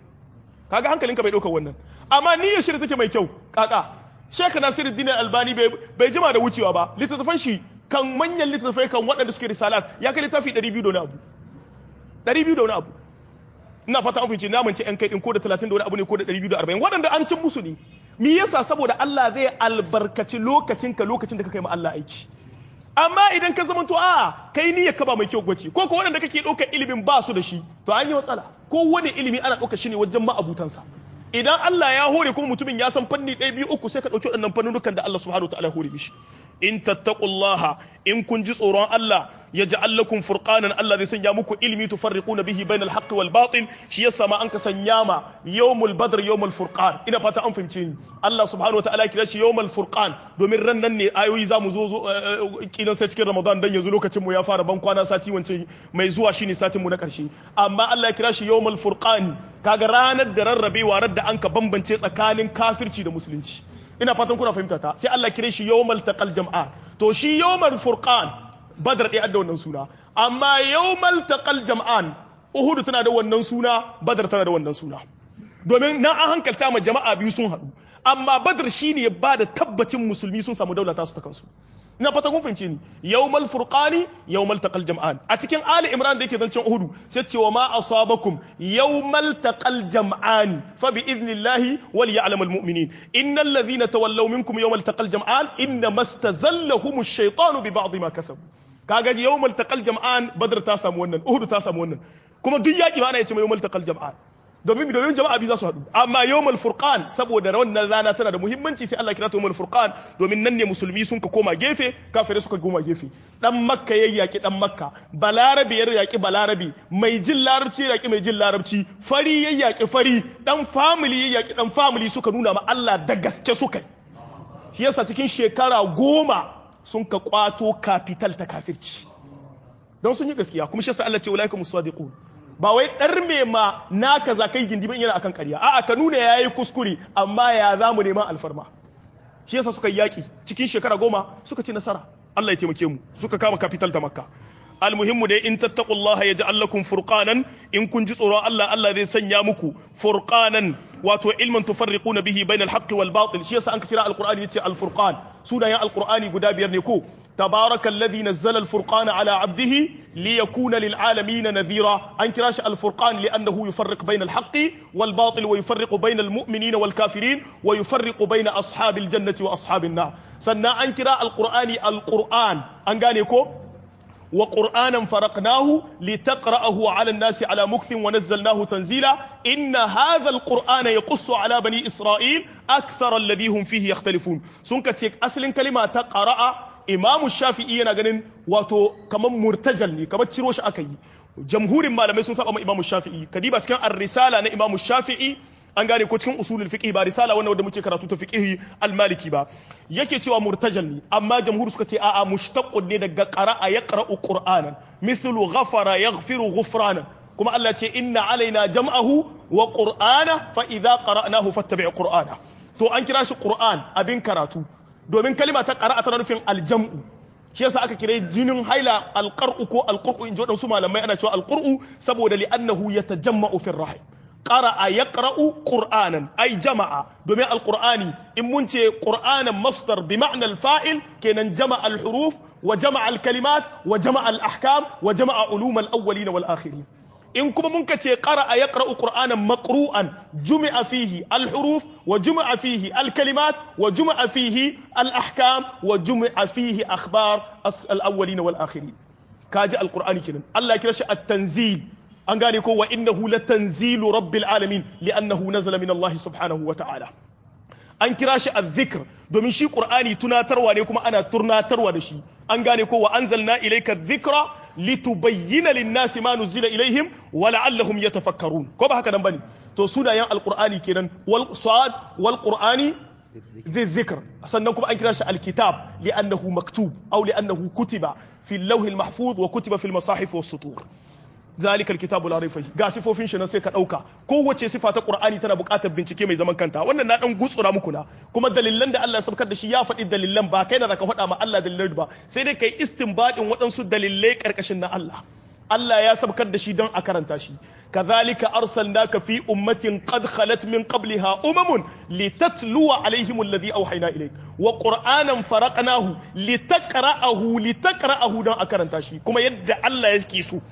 kaga hankalinka bai dauka wannan amma niyyar shi take mai kyau kaka Sheikh Nasiruddin Albani bai jima da wucewa ba littattafan shi kan manyan littattafai kan waɗanda suke risalat ya kai littafi 200 da wani abu 200 da wani abu ina fata an fahimci na mance yan kai din ko da 30 da wani abu ne ko da 240 waɗanda an cin musu ne me yasa saboda Allah zai albarkaci lokacinka lokacin da ka kai ma Allah aiki amma idan ka zama to a kai niyyar ka ba mai kyau gwaci ko ko waɗanda kake ɗaukar ilimin ba su da shi to an yi matsala ko wani ilimi ana ɗaukar shi ne wajen ma'abutansa idan Allah ya hore kuma mutumin ya san fanni ɗaya biyu uku sai ka ɗauki waɗannan fannunukan da Allah subhanahu wa ta'ala hore mishi in tattaqullaha in kun ji tsoron Allah ya ja'al lakum furqanan Allah zai sanya muku ilmi tufarriquna bihi bainal haqqi wal batil shi yasa ma an ka sanya ma yawmul badr yawmul furqan ina fata an fahimce ni Allah subhanahu wa ta'ala kira shi yawmul furqan domin ran nan ne ayoyi zamu zo zo kidan sai cikin Ramadan dan yanzu lokacin mu ya fara ban kwana sati wance mai zuwa shine satin mu na karshe amma Allah ya kira shi yawmul furqani kaga ranar da rarrabewa rar da an ka bambance tsakanin kafirci da musulunci ina fatan kuna fahimta ta sai Allah kire shi yawmal taqal jam'a to shi yawmal furqan badar ɗaya da wannan suna amma yawmal taqal jam'an uhud tana da wannan suna badar tana da wannan suna domin nan an hankalta ma jama'a biyu sun haɗu amma badar shine ya bada tabbacin musulmi sun samu daula ta su ta kansu ina fata kun fahimce ni yawmal furqani yawmal taqal jam'an a cikin ali imran da yake zancen uhudu sai cewa ma asabakum yawmal taqal jam'ani fa bi idnillahi wal ya'lamu al mu'minin innal ladhina tawallaw minkum yawmal taqal jam'an inna mastazallahum ash-shaytanu bi ba'd ma kasabu kaga yawmal taqal jam'an badr ta samu wannan uhudu ta samu wannan kuma duk yaki ma ana yace yawmal taqal jam'an domin domin jama'a biyu za su haɗu amma yawmal furqan saboda wannan rana tana da muhimmanci sai Allah kira ta yawmal furqan domin nan ne musulmi sun ka koma gefe kafirai suka koma gefe dan makka ya yaki dan makka balarabi ya yaki balarabi mai jin larabci ya yaki mai jin larabci fari ya yaki fari dan family ya yaki dan family suka nuna ma Allah da gaske suka shi yasa cikin shekara goma sun ka kwato capital ta kafirci don sun yi gaskiya kuma shi yasa Allah ce ulaika musadiqun ba wai ɗar me ma naka za kai gindi yana akan ƙarya a'a ka nuna yayi kuskure amma ya za mu neman alfarma shi yasa suka yaki cikin shekara goma suka ci nasara Allah ya taimake mu suka kama capital ta makka almuhimmu dai in tattaqullaha yaj'al lakum furqanan in kun ji tsoron Allah Allah zai sanya muku furqanan wato ilman tufarriquna bihi bainal haqqi wal batil shi yasa an kira alqur'ani yace alfurqan sunayen alqur'ani guda biyar ne ko تبارك الذي نزل الفرقان على عبده ليكون للعالمين نذيرا أن كراش الفرقان لأنه يفرق بين الحق والباطل ويفرق بين المؤمنين والكافرين ويفرق بين أصحاب الجنة وأصحاب النار سنة أن كرا القرآن القرآن أنغانيكو وقرآنا فرقناه لتقرأه على الناس على مكث ونزلناه تنزيلا إن هذا القرآن يقص على بني إسرائيل أكثر الذي هم فيه يختلفون سنكتك أصل كلمة تقرأ imamu shafi'i yana ganin wato kamar murtajal ne kamar ciro shi aka yi jamhurin malamai sun saba ma imamu shafi'i kadiba cikin ar-risala na imamu shafi'i an gane ko cikin usulul fiqh ba risala wannan wanda muke karatu ta fiqh al-maliki ba yake cewa murtajal ne amma jamhur suka ce a'a mushtaqqun ne daga qara'a yaqra'u qur'anan mithlu ghafara yaghfiru ghufranan kuma Allah ce inna alaina jam'ahu wa qur'ana fa idza qara'nahu fattabi' qur'ana to an kira shi qur'an abin karatu domin kalima ta ƙara'a tana nufin aljam'u shi yasa aka kira jinin haila alqar'u ko alqur'u in ji waɗansu malamai ana cewa alqur'u saboda li'annahu yatajamma'u fi rahim qara'a yaqra'u qur'anan ay jama'a domin alqur'ani in mun ce qur'anan masdar bi ma'na al-fa'il kenan jama'a al-huruf wa jama'a al-kalimat wa jama'a al-ahkam wa jama'a ulum al-awwalin wal akhirin in kuma mun ka ce qara'a yaqra'u qur'anan maqru'an jumi'a fihi al-huruf wa jumi'a fihi al-kalimat wa jumi'a fihi al-ahkam wa jumi'a fihi akhbar al-awwalin wal akhirin kaji al-qur'ani kenan Allah ya kira shi at-tanzil an gane ko wa innahu latanzilu rabbil alamin li'annahu nazala min Allah subhanahu wa ta'ala an kira shi azzikr domin shi qur'ani tunatarwa ne kuma ana turnatarwa da shi an gane ko wa anzalna ilayka dhikra litubayyana lin-nasi ma nuzila ilaihim wa la'allahum yatafakkarun ko ba haka nan bane to sunayen alqur'ani kenan wal sad wal qur'ani dhikr sannan kuma an kira shi alkitab li'annahu maktub aw li'annahu kutiba fi al-lawh al-mahfuz wa kutiba fi al-masahif was-sutur ذلك الكتاب لا ريب فيه ga sifofin shi nan sai ka dauka kowace sifa ta qur'ani tana buƙatar bincike mai zaman kanta wannan na dan gutsura muku na kuma dalilan da Allah ya sabkar da shi ya faɗi dalilan ba kai na zaka faɗa ma Allah dalilan ba sai dai kai istinbadin waɗansu dalilai karkashin na Allah Allah ya sabkar da shi don a karanta shi kazalika arsalnaka fi ummatin qad khalat min qabliha umamun litatluwa alaihim alladhi awhayna ilayk wa qur'anan faraqnahu litaqra'ahu litaqra'ahu don a karanta shi kuma yadda Allah yake so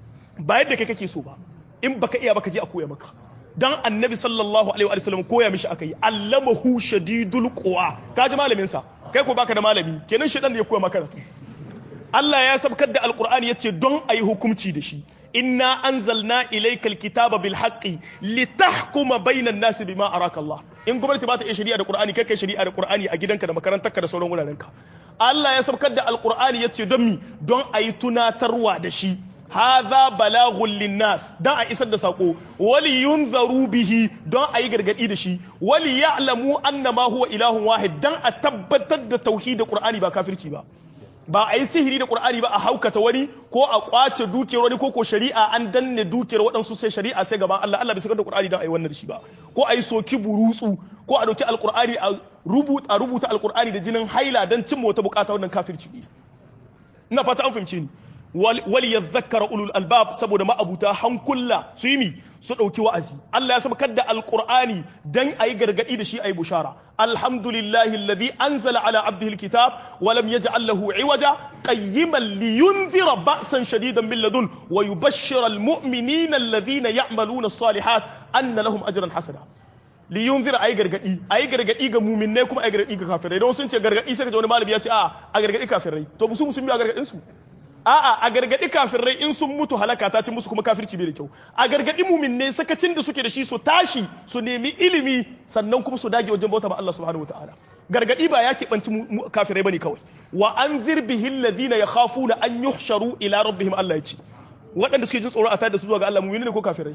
ba yadda kai kake so ba in baka iya baka je a koya maka dan annabi sallallahu alaihi wa sallam koya mishi aka yi allamahu shadidul quwa ka ji malamin sa kai ko baka da malami kenan shedan da ya koya maka Allah ya sabkar da alqur'ani yace don ayi hukunci da shi inna anzalna ilayka alkitaba bil haqqi litahkuma bainan nasi bima araka Allah in gwamnati ba ta iya shari'a da qur'ani kai kai shari'a da qur'ani a gidanka da makarantarka da sauran wurarenka Allah ya sabkar da alqur'ani yace don mi don ayi tunatarwa da shi hadha balaghun linnas dan a isar da sako wali yunzaru bihi don a yi gargadi da shi wali ya'lamu annama huwa ilahun wahid dan a tabbatar da tauhid da qur'ani ba kafirci ba ba a yi sihiri da qur'ani ba a haukata wani ko a kwace dukiyar wani ko ko shari'a an danne dukiyar waɗansu sai shari'a sai gaban Allah Allah bai saka da qur'ani dan a yi wannan da shi ba ko a yi soki burutsu ko a dauki alqur'ani a rubuta a rubuta alqur'ani da jinin haila dan cimma wata bukata wannan kafirci ne ina fata an fahimce ni wali ya zakara ulul albab saboda ma'abuta hankula su yi mi su ɗauki wa'azi Allah ya sabakar da alƙur'ani dan a yi gargaɗi da shi a yi bushara alhamdulillahi alladhi anzala ala abdihi alkitab wa lam yaj'al lahu iwaja qayyiman liyunzira ba'san shadidan min ladun wa yubashshira almu'minina alladhina ya'maluna as-salihat anna lahum ajran hasana liyunzira ayi gargadi ayi gargadi ga mu'minai kuma ayi gargadi ga kafirai don sun ce gargadi sai ka ji wani malami ya ce a a gargadi kafirai to su musulmi a gargadin su a'a a gargadi kafirai in sun mutu halaka ta ci musu kuma kafirci bai da kyau a gargadi muminne sakacin da suke da shi su tashi su nemi ilimi sannan kuma su dage wajen bauta ma Allah subhanahu wataala gargadi ba ya keɓanci kafirai bane kawai wa anzir bihi alladhina yakhafuna an yuhsharu ila rabbihim Allah ya ce waɗanda suke jin tsoro a tada su zuwa ga Allah mu'mini ne ko kafirai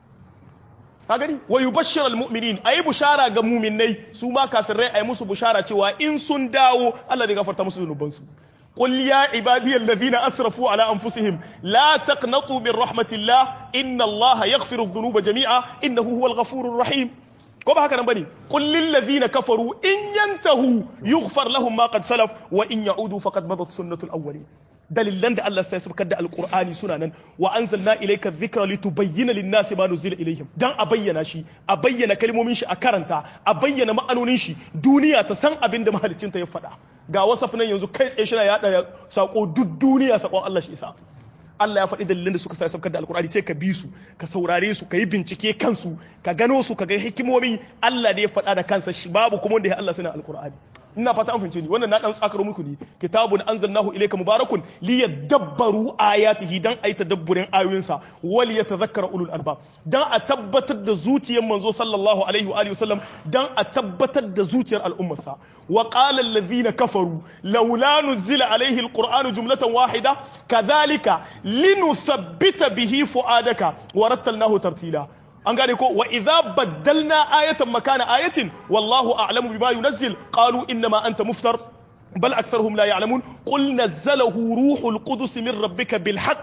ka gani wa yubashshir almu'minin ayi bushara ga mu'minnai su ma kafirai ayi musu bushara cewa in sun dawo Allah zai gafarta musu zunubansu قل يا عبادي الذين أسرفوا على أنفسهم لا تقنطوا من رحمة الله إن الله يغفر الذنوب جميعا إنه هو الغفور الرحيم كما هكذا بني قل للذين كفروا إن ينتهوا يغفر لهم ما قد سلف وإن يعودوا فقد مضت سنة الأولين dalilan da Allah sai sabkar da alkur'ani suna nan wa anzalna ilayka dhikra litubayyana lin-nasi ma nuzila ilayhim dan a bayyana shi a bayyana kalmomin shi a karanta a bayyana ma'anonin shi duniya ta san abin da mahaliccinta ya faɗa ga wasaf nan yanzu kai tsaye shi na yada sako duk duniya sakon Allah shi isa Allah ya faɗi dalilan da suka sa sabkar da alkur'ani sai ka bi su ka saurare su ka yi bincike kansu ka gano su ka ga hikimomi Allah da ya faɗa da kansa shi babu kuma wanda ya Allah suna alkur'ani ina fata an fahimce ni wannan na dan tsakaro muku ne kitabun anzalnahu ilayka mubarakun liyadabbaru ayatihi dan ayi tadabburin ayoyinsa wal yatadhakkara ulul albab dan a tabbatar da zuciyar manzo sallallahu alaihi wa alihi wasallam dan a tabbatar da zuciyar al'ummarsa wa qala alladhina kafaru laula nuzila alaihi alquran jumlatan wahida kadhalika linusabbita bihi fuadaka wa rattalnahu tartila an gane ko wa idza baddalna ayatan makana ayatin wallahu a'lamu bima yunazzil qalu innama anta muftar بل أكثرهم لا يعلمون قل نزله روح القدس من ربك بالحق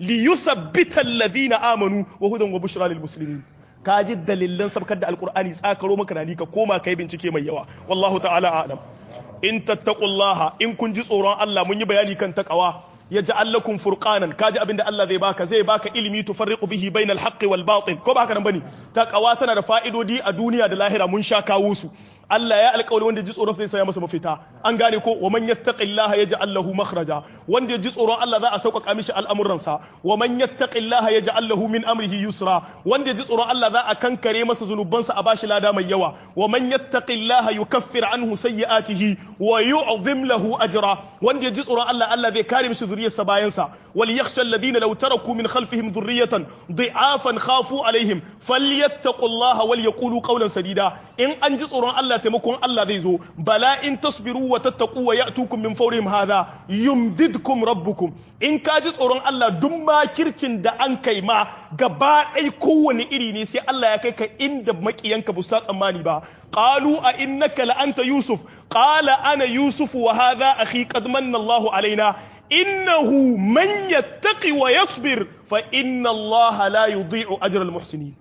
ليثبت الذين آمنوا وهدى وبشرى للمسلمين kaji dalilan sabkar da alkur'ani tsakaro maka na ka koma kai bincike mai yawa wallahu ta'ala a'lam in tattaqullaha in kun ji tsoron Allah mun yi bayani kan takawa yaj'al lakum furqanan kaji abinda Allah zai baka zai baka ilimi tufarriqu bihi bainal haqqi wal batil ko baka nan bane takawa tana da fa'idodi a duniya da lahira mun sha kawo su Allah ya alƙawari wanda ji tsoron sai saya masa mafita an gane ko wa man yattaqillaha yaj'al lahu makhraja wanda ji tsoron Allah za a sauƙaƙa mishi al'amuransa wa man yattaqillaha yaj'al lahu min amrihi yusra wanda ji tsoron Allah za a kankare masa zunubansa a bashi lada mai yawa wa man yattaqillaha yukaffir anhu sayyi'atihi wa yu'zim lahu ajra wanda ji tsoron Allah Allah zai kare mishi zuriyarsa bayansa wal yakhsha alladhina law taraku min khalfihim dhurriyatan dhi'afan khafu alaihim falyattaqullaha wal yaqulu qawlan sadida in an ji tsoron Allah taimakon Allah zai zo bala in tasbiru wa tattaqu wa ya'tukum min fawrihim hadha yumdidkum rabbukum in ka ji tsoron Allah duk makircin da an kai ma gaba ɗai kowane iri ne sai Allah ya kai ka inda makiyanka ba su tsammani ba qalu a innaka la anta yusuf qala ana yusuf wa hadha akhi qad manna Allahu alaina innahu man yattaqi wa yasbir fa inna Allah la yudhi'u ajra al-muhsinin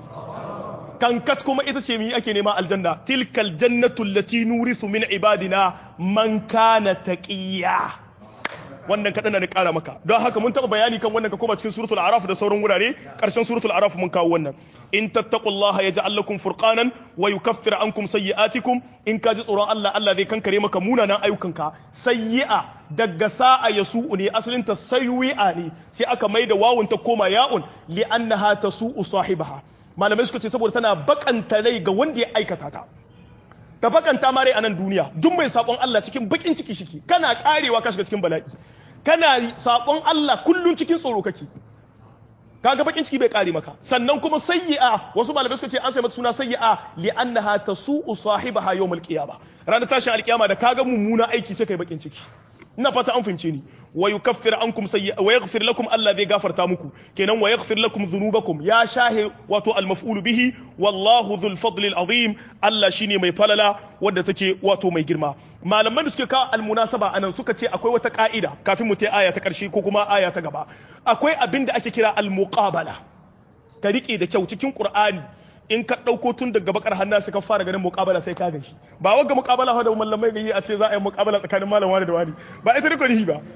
kankat kuma ita ce mi ake nema aljanna tilkal jannatu allati nurithu min ibadina man kana taqiya wannan kadan na kara maka don haka mun taba bayani kan wannan ka koma cikin suratul araf da sauran wurare karshen suratul araf mun kawo wannan in tattaqullaha yaj'al lakum furqanan wa yukaffir ankum sayyi'atikum in ka ji tsoron Allah Allah zai kankare maka munanan ayyukanka sayyi'a daga sa'a yasu'u ne asalin ta sayyi'a ne sai aka maida wawun ta koma ya'un li annaha tasu'u sahibaha malamai suka ce saboda tana bakanta rai ga wanda ya aikata ta ta bakanta ma rai a nan duniya duk mai sabon Allah cikin bakin ciki shiki kana karewa ka shiga cikin bala'i kana sabon Allah kullun cikin tsoro kake kaga bakin ciki bai kare maka sannan kuma sayyi'a wasu malamai suka ce an sai mata suna sayyi'a li annaha tasu'u sahibaha yawmal qiyama ranar tashin alkiyama da kaga mummuna aiki sai kai bakin ciki ina fata an fahimce ni wa yukaffir ankum sayyi'a wa yaghfir lakum Allah bai gafarta muku kenan wa yaghfir lakum dhunubakum ya shahe wato al maf'ul bihi wallahu dhul fadli al azim Allah shine mai falala wadda take wato mai girma malaman da suke kawo al munasaba anan suka ce akwai wata ka'ida kafin mu ta aya ta karshe ko kuma aya ta gaba akwai abin da ake kira al muqabala ka rike da kyau cikin qur'ani in ka ɗauko tun daga bakar hannu sai ka fara ganin muƙabala sai ka gashi ba wagga muƙabala da mallamai gayi a ce za a yi muƙabala tsakanin malam wani da wani ba ita ne kwanihi ba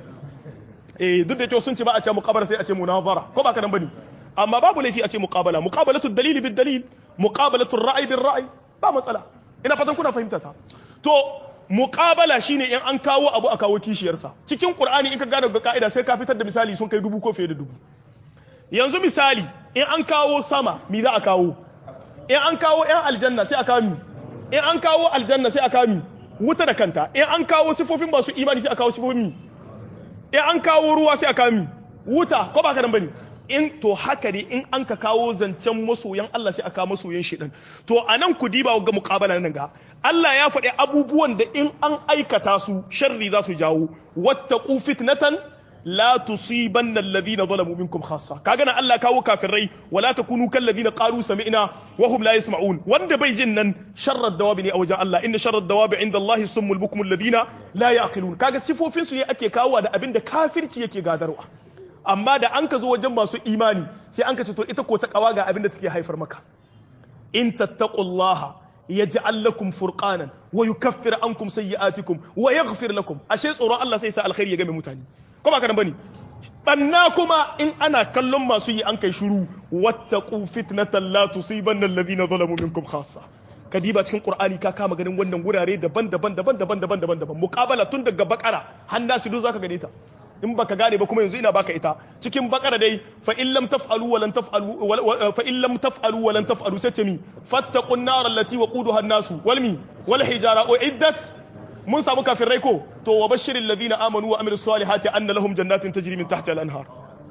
eh duk da cewa sun ce ba a ce muƙabala sai a ce munazara ko ba ka nan bane amma babu laifi a ce muƙabala muƙabalatu dalili bid dalil muƙabalatu ra'ayi bil ra'ayi ba matsala ina fatan kuna fahimta ta to muƙabala shine in an kawo abu a kawo kishiyarsa cikin qur'ani in ka gane ga ka'ida sai ka fitar da misali sun kai dubu ko fiye da dubu yanzu misali in an kawo sama mi za a kawo in an kawo 'yan aljanna sai a kami in an kawo aljanna sai a kami wuta da kanta in an kawo sifofin masu imani sai a kawo sifofin mi in an kawo ruwa sai a kami wuta ko ba ka nan bane in to haka ne in an ka kawo zancen masoyan Allah sai a kawo masoyan shedan to anan ku diba ga muqabala nan ga Allah ya faɗi abubuwan da in an aikata su sharri za su jawo wattaqu fitnatan la tusibanna alladhina zalamu minkum khassa kaga nan Allah kawo kafirai wala takunu kal ladina qalu sami'na wa hum la yasma'un wanda bai jin nan sharrad dawabi ne a wajen Allah inna sharrad dawabi inda Allah summul bukmul ladina la yaqilun kaga sifofin su ne ake kawo da abin da kafirci yake gadarwa amma da an ka zo wajen masu imani sai an ka ce to ita ko ta kawa ga abin da take haifar maka in tattaqullaha yaj'al lakum furqanan wa yukaffir ankum sayyi'atikum wa yaghfir lakum ashe tsoron Allah sai sa alkhairi ya game mutane ko ba ka nan bane banna kuma in ana kallon masu yi an kai shiru wattaqu fitnatan la tusibanna alladhina zalamu minkum khassa kadiba cikin qur'ani ka kama ganin wannan gurare daban-daban daban-daban daban-daban daban muqabala tun daga bakara har nasu duk zaka gane ta in baka gane ba kuma yanzu ina baka ita cikin bakara dai fa in lam taf'alu wa lan taf'alu fa in lam taf'alu wa lan taf'alu sai ce mi fattaqun nar allati waquduha an-nasu wal mi wal hijara uiddat mun samu kafirai ko to wa bashirin ladina amanu wa amilus salihati anna lahum jannatin tajri min tahtiha al-anhar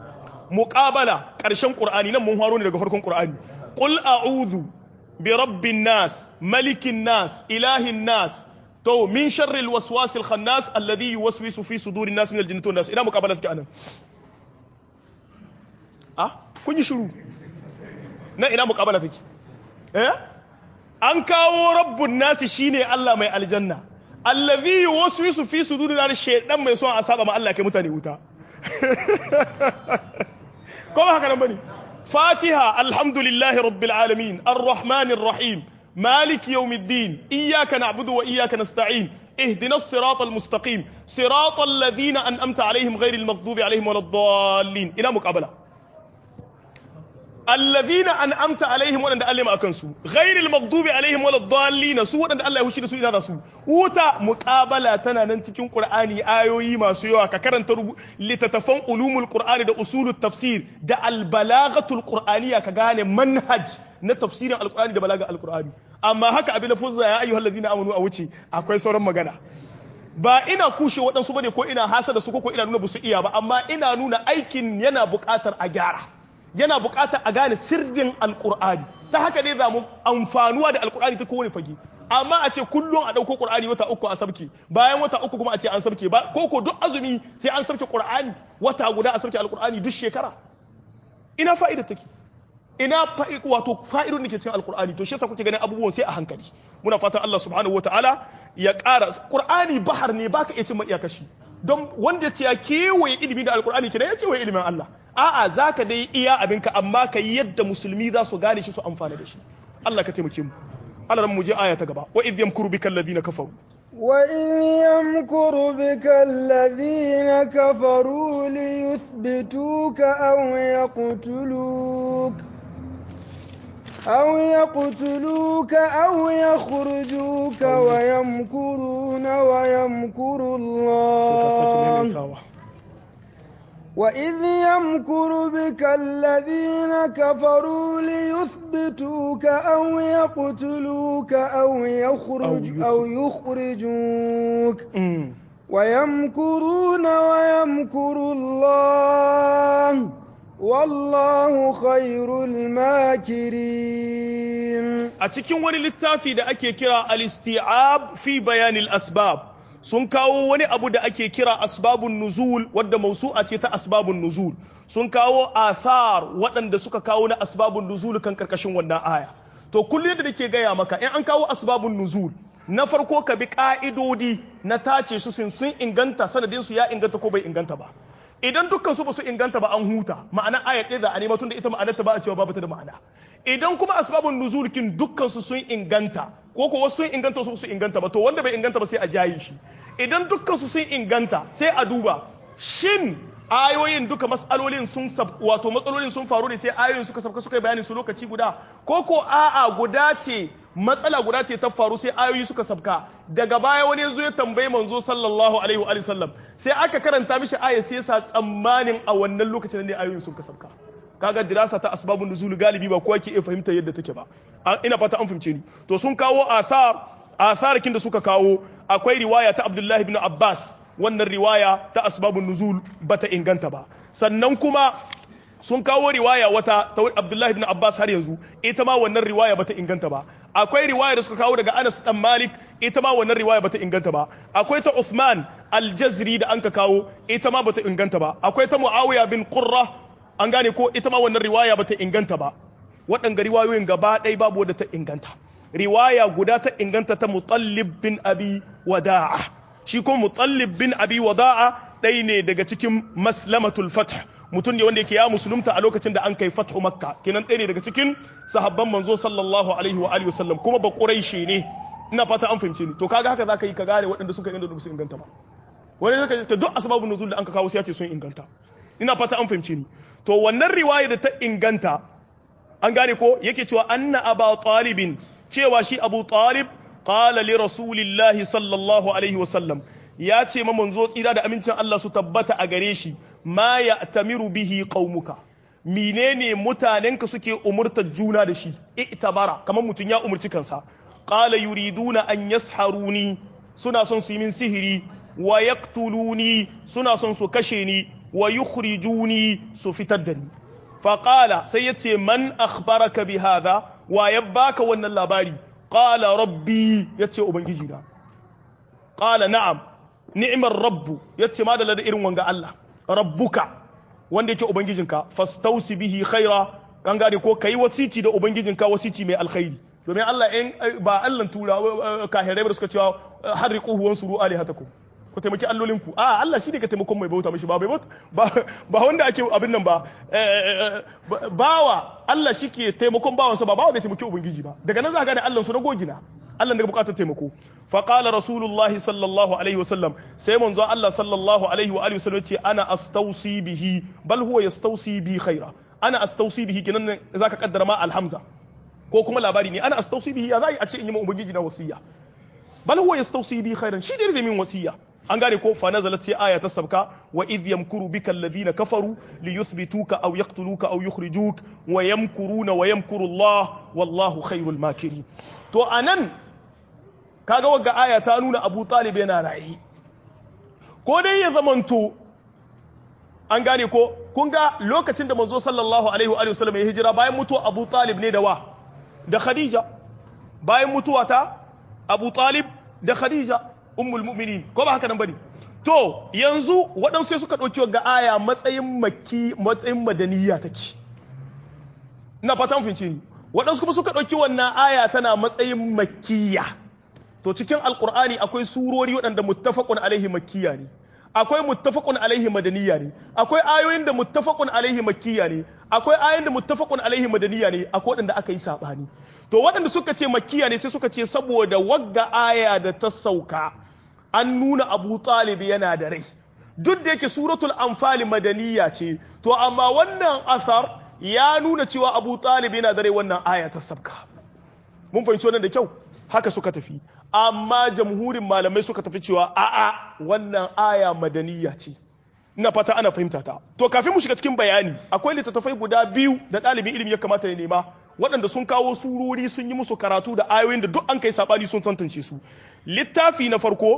muqabala karshen qur'ani nan mun haro ne daga farkon qur'ani qul a'udhu bi rabbin nas malikin nas ilahin nas to min sharri al-waswas al-khannas alladhi yuwaswisu fi sudurin nas min al-jinnati wan nas ina muqabala take anan ah kun yi shiru na ina muqabala take eh an kawo rabbun nasi shine Allah mai aljanna allazi yuwaswisu fi sudurin nas shaydan mai son a saba ma Allah kai mutane wuta ko ba haka nan bane fatiha alhamdulillahi rabbil alamin arrahmanir rahim مالك يوم الدين إياك نعبد وإياك نستعين اهدنا الصراط المستقيم صراط الذين أنأمت عليهم غير المغضوب عليهم ولا الضالين إلى مقابلة الذين أنأمت عليهم ولا ألم أكنسوا غير المغضوب عليهم ولا الضالين سوى أن الله يوشي سوى هذا سوى وتا مقابلة تنا ننتكين قرآني آيوي ما سوى ككرن تربو لتتفهم علوم القرآن دا أصول التفسير دا البلاغة القرآنية كغاني منهج na tafsirin alkur'ani da balaga alkur'ani amma haka abin da fuzza ya ayyuhal ladina amanu a wuce akwai sauran magana ba ina kushe waɗansu bane ko ina hasa da su ko ina nuna busu iya ba amma ina nuna aikin yana buƙatar a gyara yana buƙatar a gane sirrin alkur'ani ta haka ne za mu amfanuwa da alkur'ani ta kowane fage amma a ce kullum a ɗauko ƙur'ani wata uku a sabke bayan wata uku kuma a ce an sabke ba ko ko duk azumi sai an sabke ƙur'ani wata guda a sabke alkur'ani duk shekara ina fa'ida take ina wato fa'idun da ke cikin alkur'ani to shi yasa kuke ganin abubuwan sai a hankali muna fatan Allah subhanahu wataala ya ƙara qur'ani bahar ne baka iya cimma iyakashi don wanda ya ce ya kewaye ilimi da alkur'ani kenan ya kewaye ilimin Allah a'a zaka dai iya abinka amma ka yi yadda musulmi za su gane shi su amfana da shi Allah ka taimake mu Allah ran mu je aya ta gaba wa idh yamkuru bikal ladina kafaru وإن يمكر بك الذين كفروا ليثبتوك أو يقتلوك أو يقتلوك أو يخرجوك ويمكرون ويمكر الله وإذ يمكر بك الذين كفروا ليثبتوك أو يقتلوك أو يخرج أو يخرجوك ويمكرون ويمكر الله والله خير الماكرين a cikin wani littafi da ake kira al-isti'ab fi bayanil asbab sun kawo wani abu da ake kira asbabun nuzul wadda mausu'a ce ta asbabun nuzul sun kawo athar waɗanda suka kawo na asbabun nuzul kan karkashin wannan aya to kullum da nake gaya maka in an kawo asbabun nuzul na farko ka bi ka'idodi na tace su sun sun inganta sanadin su ya inganta ko bai inganta ba idan dukkan su ba su inganta ba an huta ma'ana ayat ɗaya da a nema tunda ita ma'anar ta ba a cewa babu ta da ma'ana idan kuma asbabun nuzul kin dukkan su sun inganta ko ko wasu sun inganta su su inganta ba to wanda bai inganta ba sai a jayi shi idan dukkan su sun inganta sai a duba shin ayoyin duka matsalolin sun wato matsalolin sun faru ne sai ayoyin suka sabka suka yi bayani su lokaci guda ko ko a'a guda ce matsala guda ce ta faru sai ayoyi suka sabka daga baya wani zo ya tambayi manzo sallallahu alaihi wa sallam sai aka karanta mishi aya sai sa tsammanin a wannan lokacin ne ayoyin sun sabka kaga dirasa ta asbabun nuzul galibi ba kowa ke iya fahimta yadda take ba ina fata an fahimce ni to sun kawo athar athar kin da suka kawo akwai riwaya ta Abdullahi ibn Abbas wannan riwaya ta asbabun nuzul bata inganta ba sannan kuma sun kawo riwaya wata ta Abdullahi ibn Abbas har yanzu ita ma wannan riwaya bata inganta ba akwai riwaya da suka kawo daga Anas dan Malik ita ma wannan riwaya bata inganta ba akwai ta Uthman al-Jazri da anka kawo ita ma bata inganta ba akwai ta Muawiya bin Qurra an gane ko ita ma wannan riwaya bata inganta ba waɗanga riwayoyin gaba ɗaya babu wadda ta inganta riwaya guda ta inganta ta Mutallib bin Abi Wada'a shi ko Mutallib bin Abi Wada'a ɗaya ne daga cikin Maslamatul Fath mutum ne wanda yake ya musulunta a lokacin da an kai fathu makka kenan ɗaya ne daga cikin sahabban manzo sallallahu alaihi wa alihi wasallam kuma ba quraishi ne ina fata an fahimce ni to kaga haka zaka yi ka gane waɗanda suka inganta da su inganta ba wani zaka ce duk asbabun nuzul da an ka kawo sai ya ce sun inganta ina fata an fahimce ni to wannan riwaya da ta inganta an gane ko yake cewa anna aba talibin cewa shi abu talib qala li rasulillahi sallallahu alaihi wasallam ya ce ma manzo tsira da amincin Allah su tabbata a gare shi ma ya tamiru bihi qaumuka menene mutanenka suke umurtar juna da shi i'tabara kamar mutun ya umurci kansa qala yuriduna an yasharuni suna son su yi min sihiri wa yaqtuluni suna son su kashe ni wa yukhrijuni su fitar da ni fa qala sai yace man akhbaraka bi hadha wa yabbaka wannan labari qala rabbi yace ubangiji na qala na'am ni'imar rabbu yace ma da irin wanga Allah rabbuka wanda yake ubangijinka fastausi bihi khaira kan gane ko kai wasici da ubangijinka wasici mai alkhairi domin Allah in ba Allah tura kahirai da suka cewa harriquhu wansuru alihatakum ku taimaki allolinku a Allah shi ne ka taimakon mai bauta mishi ba bai bauta ba wanda ake abin nan ba bawa Allah shi ke taimakon bawansa ba bawa bai taimaki ubangiji ba daga nan za ka gane Allah su na gogina Allah daga bukatar taimako fa qala rasulullahi sallallahu alaihi wasallam sai manzo Allah sallallahu alaihi wa alihi wasallam ce ana astausi bihi bal huwa yastausi bi khaira ana astausi bihi kinan zaka kaddara ma alhamza ko kuma labari ne ana astausi bihi ya zai a ce in yi ma ubangiji na wasiya bal huwa yastausi bi khairan shi ne zai min wasiya an gane ko fa nazalat sai aya ta sabka wa idh yamkuru bika alladhina kafaru li yuthbituka aw yaqtuluka aw yukhrijuk wa yamkuruna wa yamkuru Allah wallahu khairul makirin to anan kaga wagga aya ta nuna Abu Talib yana rayi ko dai ya zamanto an gane ko kun ga lokacin da manzo sallallahu alaihi wa sallam ya hijira bayan mutuwa Abu Talib ne da wa da Khadija bayan mutuwa ta Abu Talib da Khadija ummul mu'minin ko ba haka nan bane to yanzu waɗansu sai suka ɗauki ga aya matsayin makki matsayin madaniya take ina fatan fince ni waɗansu kuma suka ɗauki wannan aya tana matsayin makkiya to cikin alqur'ani akwai surori waɗanda muttafaqun alaihi makkiya ne akwai muttafaqun alaihi madaniya ne akwai ayoyin da muttafaqun alaihi makkiya ne akwai ayoyin da muttafaqun alaihi madaniya ne akwai waɗanda aka yi sabani to waɗanda suka ce makkiya ne sai suka ce saboda wagga aya da ta sauka an nuna Abu Talib yana da rai duk da yake suratul anfal madaniya ce to amma wannan asar ya nuna cewa Abu Talib yana da rai wannan aya ta sabka mun fahimci wannan da kyau haka suka tafi amma jamhurin malamai suka tafi cewa a'a wannan aya madaniya ce ina fata ana fahimta ta to kafin mu shiga cikin bayani akwai littattafai guda biyu da ɗalibin ilimi ya kamata ya nema waɗanda sun kawo surori sun yi musu karatu da ayoyin da duk an kai sabani sun tantance su littafi na farko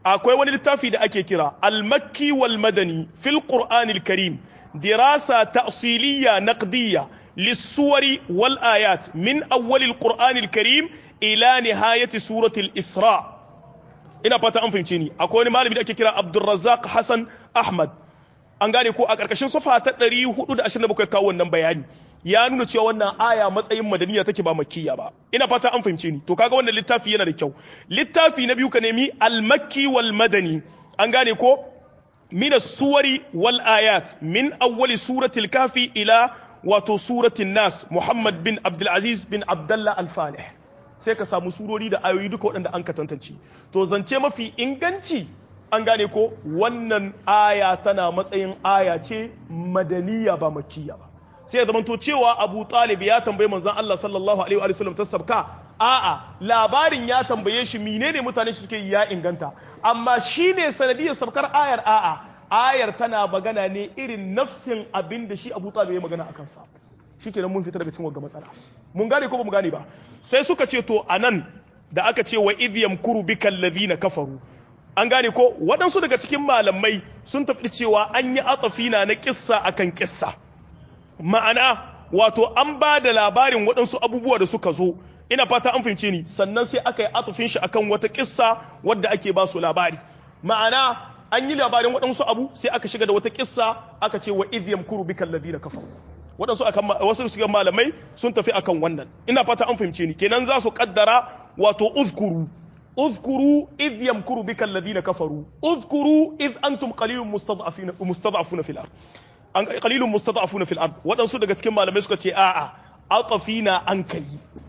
akwai wani littafi da ake kira al-makki wal madani fil qur'anil karim dirasa ta'siliyya naqdiyya للسور والآيات من أول القرآن الكريم إلى نهاية سورة الإسراء ina fata an fahimce ni akwai wani malami da ake kira Abdulrazzaq Hassan Ahmad an gane ko a karkashin safa ta 427 kawo wannan bayani ya nuna cewa wannan aya matsayin madaniya take ba makkiya ba ina fata an fahimce ni to kaga wannan littafi yana da kyau littafi na biyu ka nemi al-makki wal madani an gane ko min as-suwari wal ayat min awwali suratil kafi ila wato suratin nas Muhammad bin Abdulaziz bin Abdullah Al-Falih sai ka samu surori da ayoyi duka waɗanda an ka tantance to zance mafi inganci an gane ko wannan aya tana matsayin aya ce madaniya ba makkiya ba sai ya zamanto cewa Abu Talib ya tambayi manzon Allah sallallahu alaihi wa sallam ta sabka a'a labarin ya tambaye shi menene mutane suke ya inganta amma shine sanadiyar sabkar ayar a'a ayar tana magana ne irin nafsin abin da shi abu talib ya magana a kansa shi kenan mun fita daga cikin wagga matsala mun gane ko ba mu gane ba sai suka ce to anan da aka ce wa idh yamkuru bika alladhina kafaru an gane ko waɗansu daga cikin malamai sun tafi cewa an yi atafina na kissa akan kissa ma'ana wato an ba da labarin waɗansu abubuwa da suka zo ina fata an fahimce ni sannan sai aka yi atufin shi akan wata kissa wadda ake ba su labari ma'ana an yi labarin waɗansu abu sai aka shiga da wata kissa aka ce wa idh yamkuru bika alladhina kafaru waɗansu akan wasu shiga malamai sun tafi akan wannan ina fata an fahimce ni kenan za su kaddara wato uzkuru uzkuru idh yamkuru bika alladhina kafaru uzkuru idh antum qalilun mustad'afina mustad'afuna fil ard an qalilun mustad'afuna fil ard waɗansu daga cikin malamai suka ce a'a atafina an kai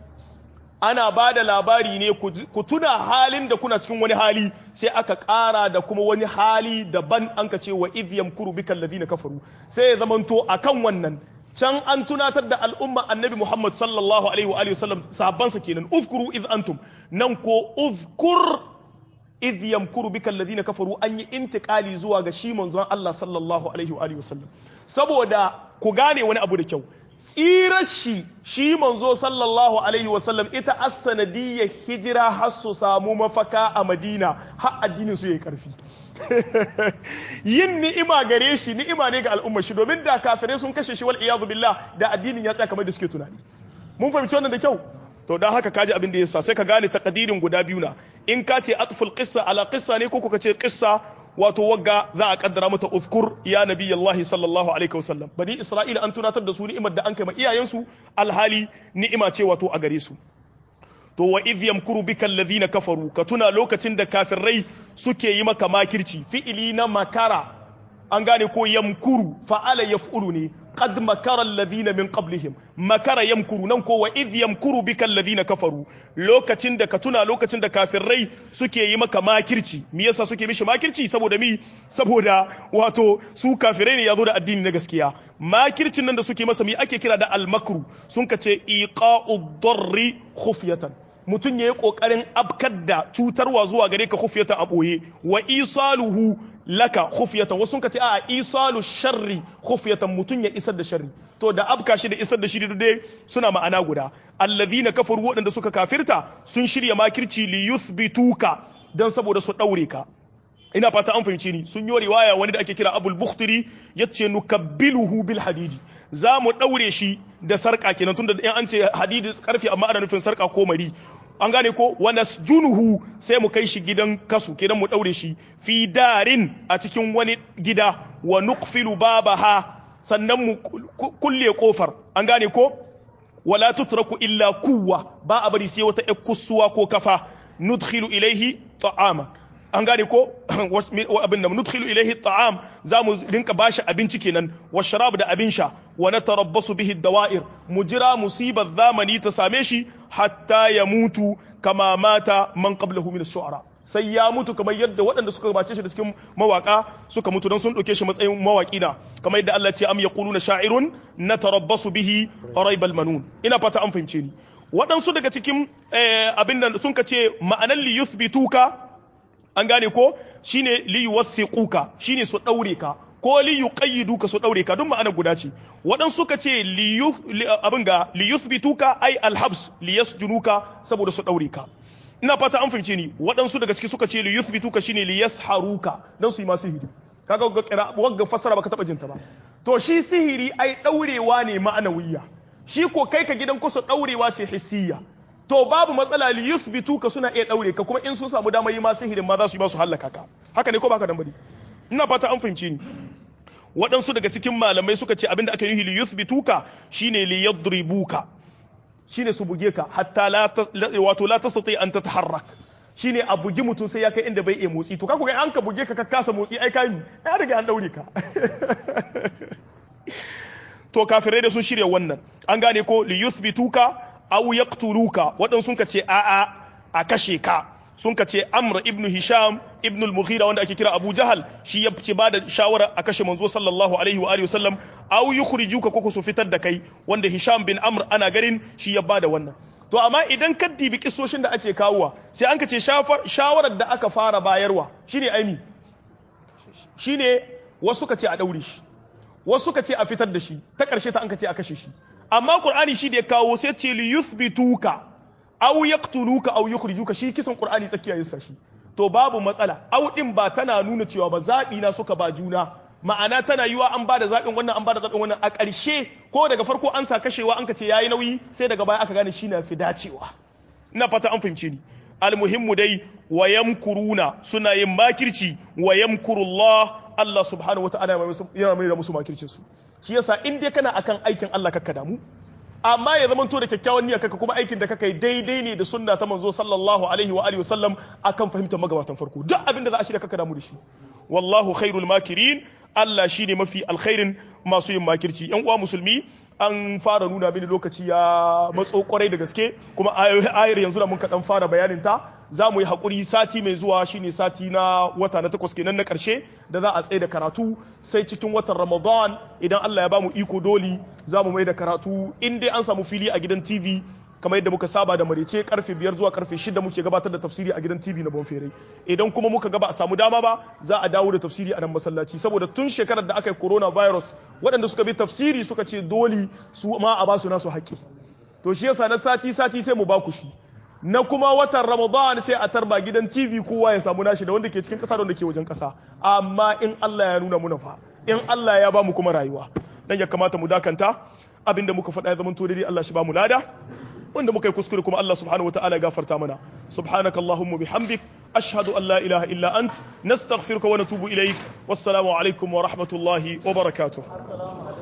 ana ba da labari ne ku tuna halin da kuna cikin wani hali sai aka ƙara da kuma wani hali daban an ka ce wa idh yamkuru bika alladhina kafaru sai ya zamanto akan wannan can an tunatar da al'umma annabi Muhammad sallallahu alaihi wa alihi wasallam sahabbansa kenan uzkuru idh antum nan ko uzkur idh yamkuru bika alladhina kafaru an yi intiqali zuwa ga shi manzon Allah sallallahu alaihi wa alihi wasallam saboda ku gane wani abu da kyau tsirar shi shi manzo sallallahu alaihi wasallam ita as-sanadiyyar hijira har su samu mafaka a Madina har addinin su yayi karfi yin ni'ima gare shi ni'ima ne ga al'ummar shi domin da kafirai sun kashe shi wal iyadu billah da addinin ya tsaya kamar da suke tunani mun fahimci wannan da kyau to dan haka kaji abin da yasa sai ka gane takadirin guda biyu na in ka ce atful qissa ala qissa ne ko kuka ce qissa wato wagga za a kaddara mata uzkur ya nabiyallahi sallallahu alaihi wasallam bani isra'ila an tunatar da su ni'imar da an kai ma iyayensu alhali ni'ima ce wato a gare su to wa idh yamkuru bika alladhina kafaru ka tuna lokacin da kafirai suke yi maka makirci fi'ili na makara an gane ko yamkuru fa'ala yaf'ulu ne qad makara alladhina min qablihim makara yamkuru nan ko wa idh yamkuru bika alladhina kafaru lokacin da ka tuna lokacin da kafirai suke yi maka makirci me yasa suke mishi makirci saboda mi saboda wato su kafirai ne yazo da addini na gaskiya makircin nan da suke masa mi ake kira da almakru sun kace iqa'u darri khufyatan mutum ya yi ƙoƙarin abkar da cutarwa zuwa gare ka khufyatan a ɓoye wa isaluhu laka khufyatan wasu ka ce a isalu sharri khufyatan mutum ya isar da sharri to da abka shi da isar da shi dai suna ma'ana guda allazina kafaru waɗanda suka kafirta sun shirya makirci li yuthbituka dan saboda su ɗaure ka ina fata an fahimci ni sun yi riwaya wani da ake kira abul bukhtiri yace nukabbiluhu bil hadidi za mu daure shi da sarka kenan tunda in an ce hadidi karfi amma ana nufin sarka ko mari an gane ko wa nasjunuhu sai mu kai shi gidan kasu kenan mu daure shi fi darin a cikin wani gida wa nuqfilu babaha sannan mu kulle kofar an gane ko wala tutraku illa kuwa ba a bari sai wata kusuwa ko kafa nudkhilu ilaihi ta'ama an gane ko abin da nudkhilu ilayhi ta'am za mu rinka bashi abinci kenan wa sharab da abin sha wa natarabbasu bihi dawa'ir mu jira musibar zamani ta same shi hatta ya mutu kama mata man qablahu min ash-shu'ara sai ya mutu kamar yadda waɗanda suka gabace shi da cikin mawaka suka mutu don sun ɗauke shi matsayin mawaki na kamar yadda Allah ce am yaquluna sha'irun natarabbasu bihi raibal manun ina fata an fahimce ni waɗansu daga cikin abin da sun ka ce ma'anan li yuthbituka an gane ko shine li yuwathiquka shine su daure ka ko li yuqayyiduka su daure ka duk ma'ana guda ce wadan suka ce li abin ga li yuthbituka ay alhabs li yasjunuka saboda su daure ka ina fata an fahimce ni waɗansu daga ciki suka ce li yuthbituka shine li yasharuka dan su yi ma sihiri kaga ga kira wagga fasara baka taba jinta ba to shi sihiri ai daurewa ne ma'anawiyya shi ko kai ka gidan kusa daurewa ce hissiyya to babu matsala li yuthbituka suna iya daure ka kuma in sun samu damar yi ma sihirin ma za su yi ba su hallaka ka haka ne ko baka dan bari ina fata an fahimce ni waɗansu daga cikin malamai suka ce abinda aka yi li yuthbituka shine li yadribuka shine su buge ka hatta la wato la tastati an tataharrak shine a bugi mutum sai ya kai inda bai iya motsi to ka ga an ka buge ka ka kasa motsi ai kai ya riga an daure ka to kafirai da sun shirya wannan an gane ko li yuthbituka aw yaqtuluka wadan sun ka ce a a a kashe ka sun ka ce amr ibn hisham ibn al-mughira wanda ake kira abu jahal shi ya ci bada shawara a kashe manzo sallallahu alaihi wa alihi wasallam aw yukhrijuka ko su fitar da kai wanda hisham bin amr ana garin shi ya bada wannan to amma idan ka dibi kisoshin da ake kawowa sai an ka ce shawarar da aka fara bayarwa shine aini shine wasu ka ce a daure shi wasu ka ce a fitar da shi ta karshe ta an ka ce a kashe shi amma qur'ani shi da ya kawo sai ce li yuthbituka aw yaqtuluka aw yukhrijuka shi kisan qur'ani tsakiya yin shi to babu matsala aw din ba tana nuna cewa ba zabi na suka ba juna ma'ana tana yiwa an bada zaɓin wannan an bada zaɓin wannan a ƙarshe ko daga farko an sa kashewa an ka ce yayi nauyi sai daga baya aka gane shi na fi dacewa ina fata an fahimce ni almuhimmu dai wa yamkuruna suna yin makirci wa yamkurullah Allah subhanahu wata'ala yana mai da musu makircin su shi yasa in dai kana akan aikin Allah kakka damu amma ya zama to da kyakkyawan niyya kaka kuma aikin da kaka yi daidai ne da sunna ta manzo sallallahu alaihi wa alihi wasallam akan fahimtar magabatan farko duk abin da za a shirya kaka damu da shi wallahu khairul makirin Allah shine mafi alkhairin masu yin makirci yan uwa musulmi an fara nuna mini lokaci ya matso kwarai da gaske kuma ayar yanzu da mun kaɗan fara bayanin ta za mu yi haƙuri sati mai zuwa shine sati na wata na takwas kenan na ƙarshe da za a tsaye da karatu sai cikin watan ramadan idan Allah ya bamu iko doli za mu mai da karatu in dai an samu fili a gidan tv kamar yadda muka saba da marece karfe biyar zuwa karfe shida muke gabatar da tafsiri a gidan tv na bonfere idan kuma muka gaba a samu dama ba za a dawo da tafsiri a nan masallaci saboda tun shekarar da aka yi coronavirus waɗanda suka bi tafsiri suka ce dole su ma a basu nasu haƙƙi to shi yasa na sati sati sai mu baku shi na kuma watan ramadan sai a tarba gidan tv kowa ya samu nashi da wanda ke cikin ƙasa da wanda ke wajen ƙasa amma in allah ya nuna muna fa in allah ya ba mu kuma rayuwa dan ya kamata mu dakanta abinda muka faɗa ya zama to daidai allah shi ba mu lada wanda muka yi kuskure kuma Allah subhanahu wataala ya gafarta mana subhanaka allahumma bihamdik ashhadu an la ilaha illa ant nastaghfiruka wa natubu ilaik wassalamu alaikum wa rahmatullahi wa barakatuh